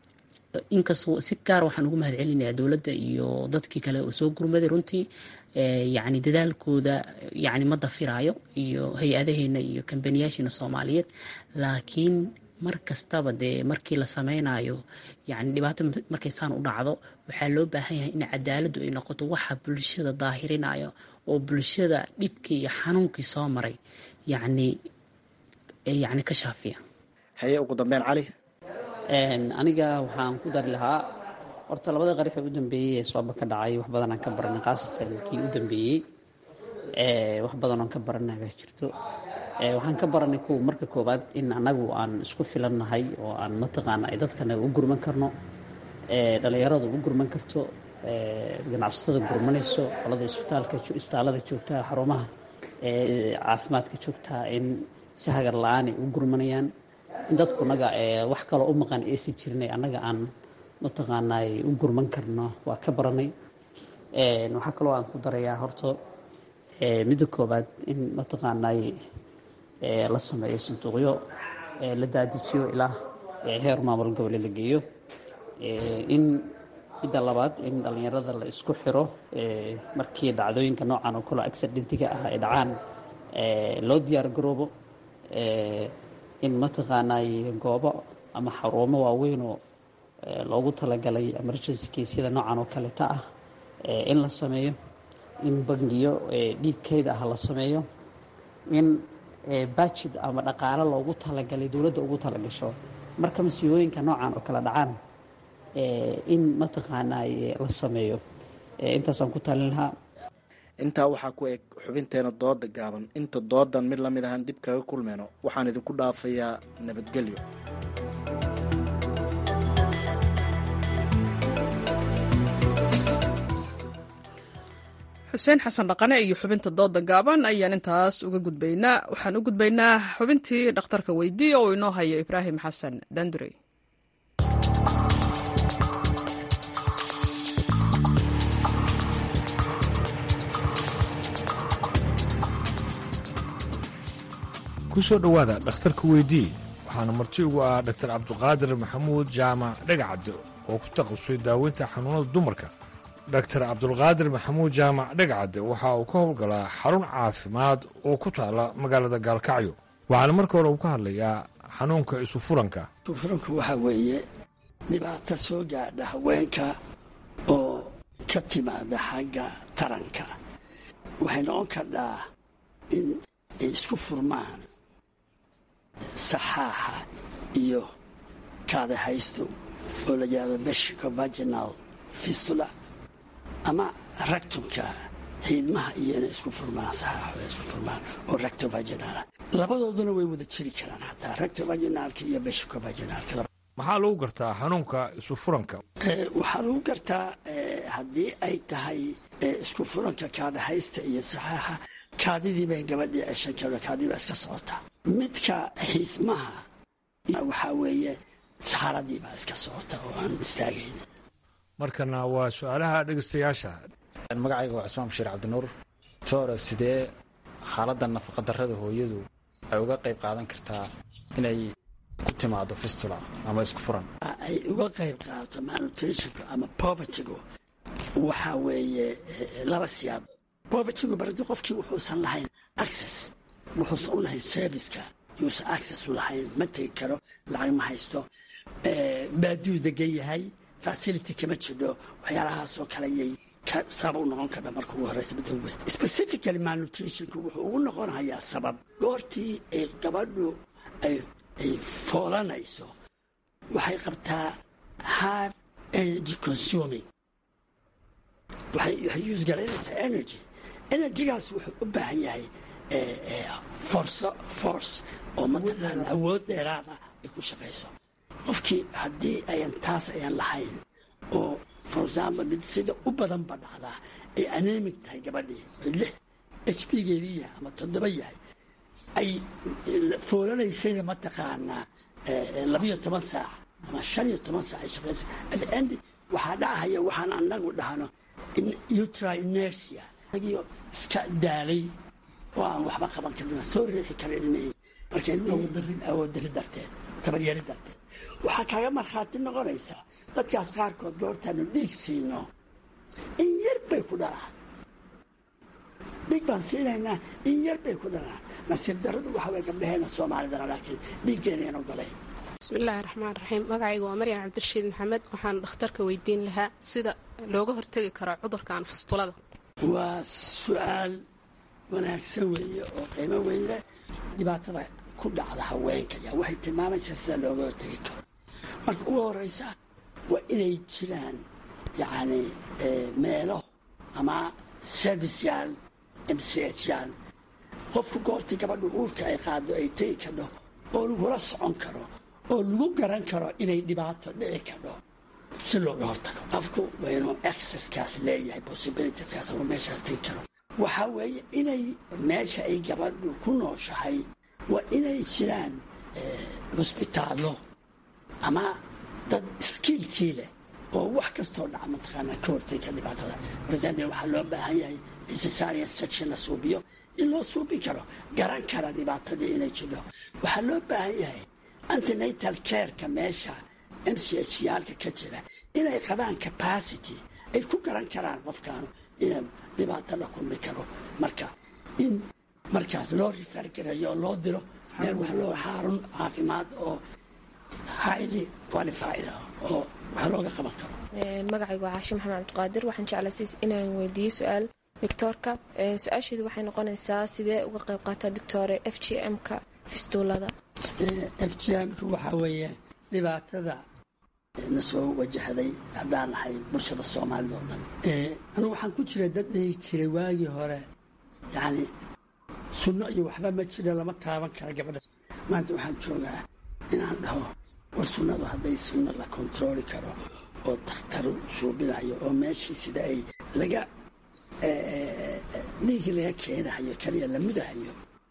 inkastoo si gaar waxaan ugu mahad celinayaa dowladda iyo dadkii kale oo soo gurmaday runtii yacni dadaalkooda yacni ma dafiraayo iyo hay-adaheena iyo kambaniyaasheena soomaaliyeed laakiin mar kastaba dee markii la sameynayo yacni dhibaato markay saan u dhacdo waxaa loo baahan yahay in cadaaladdu ay noqoto waxa bulshada daahirinayo oo bulshada dhibkii iyo xanuunkii soo maray yacni yacni ka shaafiya haye ugu dambeyn cali aniga waxaan ku dari lahaa horta labada qarax ee u dambeeyey ee sooba ka dhacay wax badanaan ka baranay khaasatan kii u dambeeyey wax badanoon ka baranaga jirto waxaan ka baranay kuwa marka koowaad in annagu aan isku filannahay oo aan mataqaana ay dadkana u gurman karno dhalinyaradu u gurman karto ganacsatada gurmanayso qolada isbitaalka isbitaallada joogtaa xarumaha caafimaadka joogtaa in si hagar la-aan ay u gurmanayaan in dadkunaga wax kaloo u maqan aysi jirnay annaga aan mataqaanaa u gurman karno waa ka baranay waxaa kaloo aan ku darayaa horta midda koowaad in mataqaanaa la sameeyo sanduuqyo la daadijiyo ilaa heer maamul goboleed la geeyo in midda labaad in dhallinyarada la isku xiro markii dhacdooyinka noocan oo kale accidentiga ah ay dhacaan loo diyaar garoobo in mataqaanaa goobo ama xarumo waaweynoo loogu talagalay emergency casyada noocan oo kaleta ah in la sameeyo in bangiyo dhiigkeyd ah la sameeyo in bajid ama dhaqaalo loogu talagalay dowladda ugu talagasho marka masiibooyinka noocan oo kale dhacaan in mataqaanaa la sameeyo intaasaan ku talin lahaa intaa waxaa ku eg xubinteena dooda gaaban inta doodan mid lamid ahaan dib kaga kulmeyno waxaan idinku dhaafayaa nabadgelyo xuseen xasan dhaqane iyo xubinta dooda gaaban ayaan intaas uga gudbaynaa waxaan u gudbaynaa xubintii dhakhtarka weydiiya oo inoo haya ibraahim xasan dandurey ku soo dhowaada dhakhtarka weydii waxaana marti ugu ah dhaktar cabduqaadir maxamuud jaamac dhegacadde oo ku takhasusay daaweynta xanuunada dumarka dhaktar cabdulqaadir maxamuud jaamac dhegacadde waxa uu ka howlgalaa xarun caafimaad oo ku taala magaalada gaalkacyo waxaana marka hore uu ka hadlayaa xanuunka isufuranka isufuranku waxaa weeye dhibaato soo gaadha haweenka oo ka timaada xagga taranka waxay noqon kardhaa in ay isku furmaan saxaaxa iyo kaadahaystu oo la yidhahdo beshiko vaginal fistula ama ractumka xiidmaha iyo inay isku furmaan saxaaxo ay isku furmaan oo recto vaginala labadooduna way wada jiri karaan xataa recto vaginaalka iyo beshiko vaginaalka maxaa lagu gartaa xanuunka isufuranka waxaa lagu gartaa haddii ay tahay isku furanka kaadahaysta iyo saxaaxa kaadidii bay gabadhii ceshan karto kaadii baa iska socotaa midka xiismaha waxaa weeye saxaradii baa iska socota oo aan istaagayn markana waa su-aalaha dhegeystayaasha magacayga waa cismaan bashiir cabdinuur toora sidee xaaladda nafaqadarrada hooyadu ay uga qayb qaadan kartaa inay ku timaado fistula ama isku furan ay uga qayb qaadato malnutritionku ama povertygu waxaa weeye laba siyaad povertygu baradi qofkii wuxuusan lahayn access wuxuusan u lahayn serviceka yuusan access u lahayn ma tegi karo lacag ma haysto baaduu degan yahay facility kama jidho waxyaalahaasoo kale yay sabab u noqon karta marka ugu horeysa midoobe specifically malnutritionku wuxuu ugu noqon hayaa sabab goortii ay gabadhu ay ay foolanayso waxay qabtaa high energy consuming waxay use garaynaysaa energy energygaas wuxuu u baahan yahay forso force oo mataqaana awood dheeraada ay ku shaqayso qofkii haddii ayan taas ayan lahayn oo for example mid sida u badanba dhacdaa ay anemic tahay gabadhii lix h b geedii yahay ama toddoba yahay ay foolanaysayna mataqaanaa labiyo toban saac ama shan iyo toban saac ay shaqaysa at the end waxaa dhacahaya waxaan anagu dhahno utri inertia agio iska daalay oo aan waxba qaban karin soo riixi karin ilmihii marka ilmihii awood dari darteed tabaryari darteed waxaa kaaga markhaati noqonaysaa dadkaas qaarkood goortaanu dhiig siino in yar bay ku dhalaan dhiig baan siinaynaa in yar bay ku dhalaan nasiib daradu waxa way gabdhaheena soomaalidana laakiin dhiiggeenayaan ogolayn bismillaahi raxmaan raxiim magacayga waa maryan cabdirashiid maxamed waxaan dhakhtarka weydiin lahaa sida looga hortegi karo cudurkan fustulada waa su-aal wanaagsan weeye oo qiimo weyn leh dhibaatada ku dhacda haweenka yaa waxay tilmaamaysaa sida looga hortegi karo marka ugu horeysa waa inay jiraan yacni meelo ama serviceyaal m c h yaal qofku goortii gabadhu uurka ay qaado ay tegi kadho oo lagula socon karo oo lagu garan karo inay dhibaato dhici kadho si looga hortago qofku waa inuu exceskaas leeyahay possibilitieskaas oo meeshaas tegi karo waxaa weeye inay meesha ay gabadhu ku nooshahay waa inay jiraan cusbitaallo ama dad iskiilkii leh oo wax kastoo dhaca mataqaanaa ka hortega dhibaatada forexample waxaa loo baahan yahay in cesarian section la suubiyo in loo suubin karo garan kara dhibaatadii inay jidho waxaa loo baahan yahay antinatal careka meesha m c h yaalka ka jira inay qabaan capacity ay ku garan karaan qofkaanu inuu dhibaato la kulmi karo marka in markaas loo rifaargareeyo oo loo diro meel wax loo xaarun caafimaad oo highly qualified ah oo wax looga qaban karo magacaygu waa xaashi maxamed cabdiqaadir waxaan jeclasiis inaan weydiiyo su-aal doctoorka su-aasheedu waxay noqonaysaa sidee uga qayb qaataa doctore f g m-ka fistuulada f g m-ka waxaa weeye dhibaatada na soo wajahday haddaan nahay bulshada soomaalida oo dhan anugu waxaan ku jiray dad dhihi jiray waagii hore yacni sunno iyo waxba ma jira lama taaban kara gabadha maanta waxaan joogaa inaan dhaho war sunnadu hadday sunno la kontarooli karo oo dakhtar suubinayo oo meeshii sida ay laga dhiigii laga keenahayo keliya la mudahayo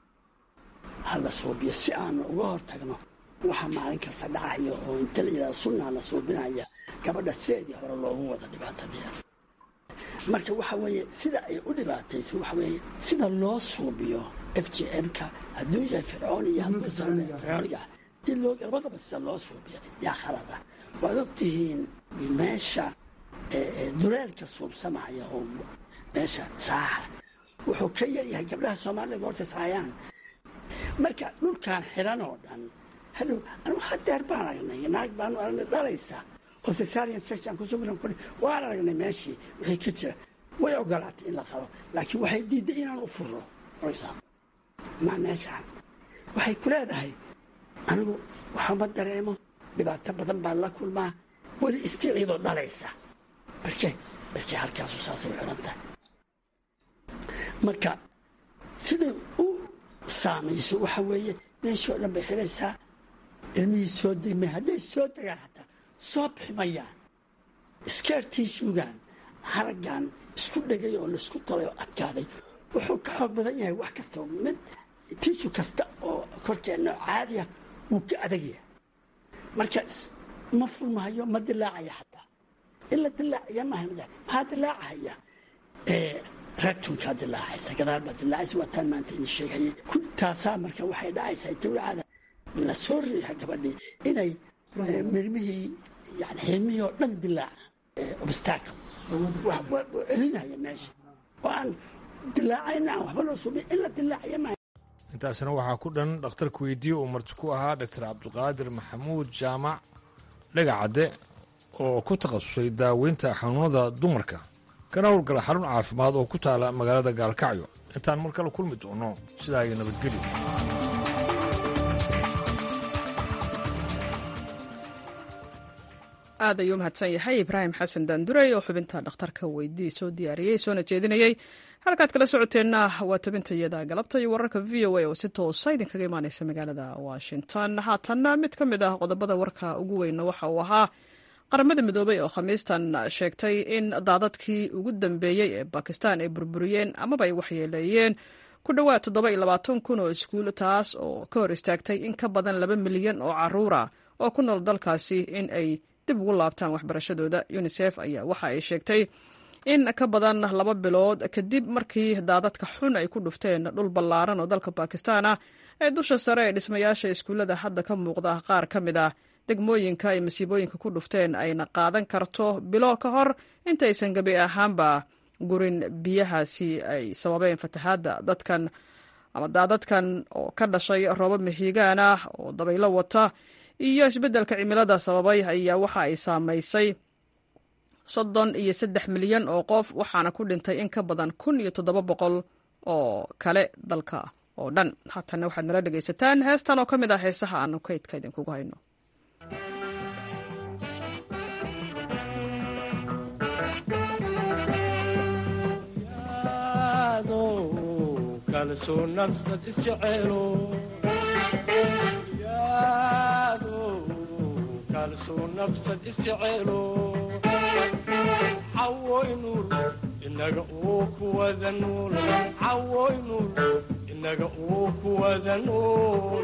ha la suubiyo si aanu uga hortagno waxa maalin kasta dhacayo oo inta la yidhahdo sunnaa la suubinaya gabadha sideedii hore loogu wada dhibaatadii marka waxa weeye sida ay u dhibaatayso waxa weeye sida loo suubiyo f g m-ka hadduu yahay fircoon iyo hadduusan fircooniga dib loo labadaba sida loo suubiyo yaa khalada waad ogtihiin meesha duleelka suubsamaya oo meesha saaxa wuxuu ka yaryahay gabdhaha soomaalida goorta saayaan marka dhulkan xiran oo dhan hadhow anu hadeer baan aragnay naag baanu aragnay dhalaysa oo cesarian section kusugan kuri waan aragnay meeshii wixii ka jira way ogolaatay in la qalo laakiin waxay diiday inaan u furro oraysaa ma meeshaan waxay ku leedahay anigu waxama dareemo dhibaato badan baan la kulmaa weli istiil iyadoo dhalaysa barke barkee halkaasu saasay u xiran tahay marka siday u saamayso waxa weeye meeshii oo dhan bay xidhaysaa ilmihii soo degmay hadday soo degaan xataa soo bixi mayaan iskeertii suugaan haraggan isku dhegay oo laisku talay oo adkaaday wuxuu ka xoog badan yahay wax kasta mid tiishu kasta oo korkeenna caadiya wuu ka adagyahay marka ma furmahayo ma dilaacaya xataa in la dilaacaya maaha maxaa dilaacahaya raagtunkaa dilaacaysa gadaal baa dilaacaysa waa taan maanta idin sheegayay taasaa marka waxay dhacaysaa dawlacada la soo riixa gabadhii inay mirmihii yani xilmihii oo dhan dilaacaan obstacle celinaya meesha oo aan dilaacayna aan waxba loo suubin in la dilaacaya maaha intaasna waxaa ku dhan dhakhtarka weydiiye uu marti ku ahaa doctor cabdiqaadir maxamuud jaamac dhagacadde oo ku takhasusay daaweynta xanuunada dumarka kana howlgala xarun caafimaad oo ku taala magaalada gaalkacyo intaan mar kale kulmi doono sidaa iyo nabadgelyo aad ayuu mahadsan yahay ibraahim xasan daandurey oo xubinta dhakhtarka weydii soo diyaariyey soona jeedinayey halkaad kala socoteenna waa tabintayada galabta iyo wararka v o a oo si toosa idinkaga imaaneysa magaalada washington haatanna mid ka mid ah qodobada warka ugu weyna waxa uu ahaa qaramada midoobey oo khamiistan sheegtay in daadadkii ugu dambeeyey ee bakistan ay burburiyeen amaba ay waxyeeleeyeen ku dhowaad toddoba iyo labaatan kun oo iskuul taas oo ka hor istaagtay in ka badan laba milyan oo caruura oo ku nool dalkaasi in ay dib ugu laabtaan waxbarashadooda unisef ayaa waxa ay sheegtay in ka badan laba bilood kadib markii daadadka xun ay ku dhufteen dhul ballaaran oo dalka bakistan ah ee dusha sare ee dhismayaasha iskuullada hadda ka muuqda qaar ka mid ah degmooyinka ay masiibooyinka ku dhufteen ayna qaadan karto bilo ka hor intaysan gebi ahaanba gurin biyahaasi ay sababeen fatahaadda dadkan ama daadadkan oo ka dhashay roobab mahiigaan ah oo dabaylo wata iyo isbeddelka cimilada sababay ayaa waxa ay saamaysay soddon iyo saddex milyan oo qof waxaana ku dhintay in ka badan kun iyo toddoba boqol oo kale dalka oo dhan haatana waxaad nala dhegaysataan heestan oo ka mid ah heesaha aanu kaydka idinkugu hayno cawoynur inaga uu kuwada nuul cawoynur inaga uu kuwada nuul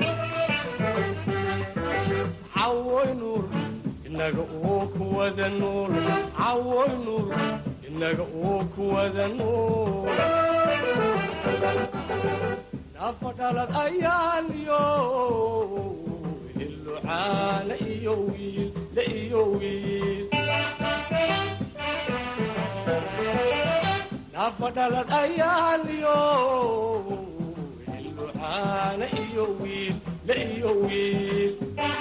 cawoynur inaga uu kuwada nuul cawoynur inaga uu kuwada nuul nafadhalad ayaaliyo hilucaana iyo wiil la iyo wiil nafadhalad ayaaliyo hilucaana iyo wiil la iyo wiil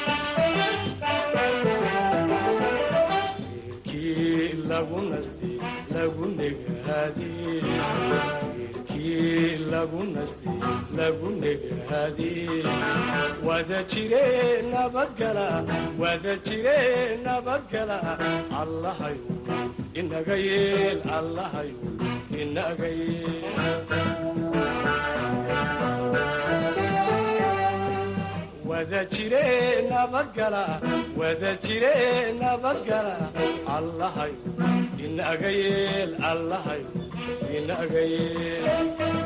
wiilkii lagu nasti lagu negaadi wiilkii lagu nasti lagu negaadi wada jire nabadgala wada jire nabadgala allahayu inaga yeel allahayu inaga yeel wada jire nabadgala wada jire nabadgala allahayu inaga yeel allahayu inaga yeel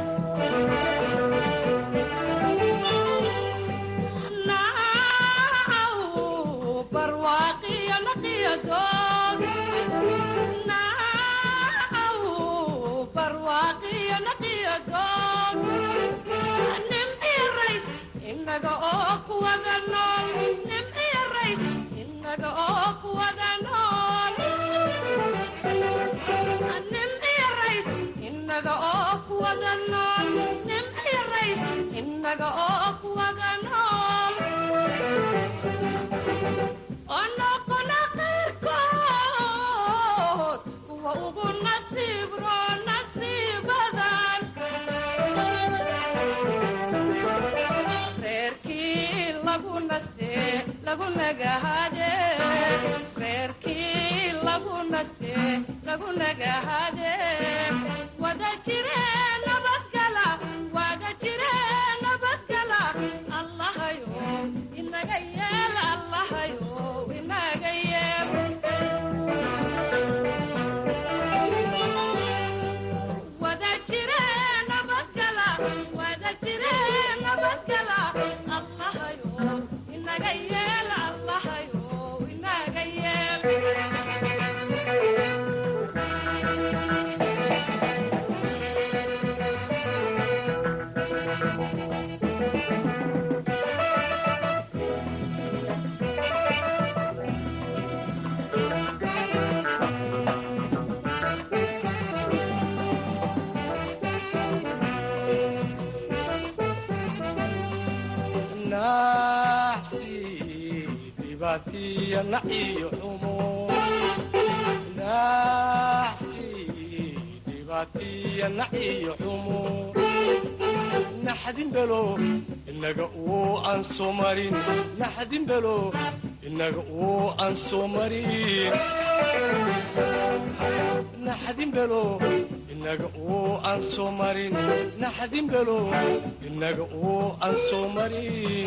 naxdinbelo inaga uu aan soo marin naxdinbelo inaga uu aan soo marin naxdinbelo inaga uu aan soo marin naxdinbelo inaga uu aan soo marin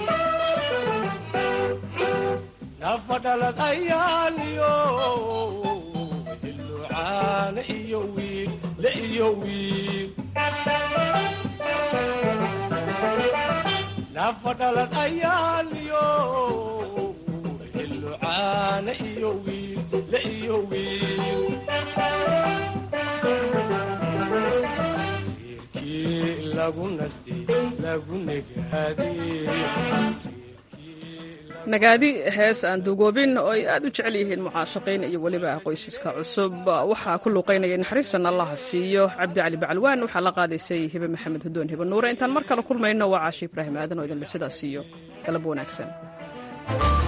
nafadhalad ayaaliyo hilucaana iyo wiil la iyo wiil nafadhalad ayaaliyo hilucaana iyo wiil la iyo wiil wiilkii lagu nasti lagu negaadi nagaadi hees aan duugoobin oo ay aad u jecel yihiin mucaashaqiin iyo weliba qoysaska cusub waxaa ku luuqaynaya naxariistan allaha siiyo cabdi cali bacalwaan waxaa la qaadaysay hibe maxamed hudoon hibe nuure intaan mar kale kulmayno waa caashi ibraahim aadan oo idinle sidaas siiyo galab wanaagsan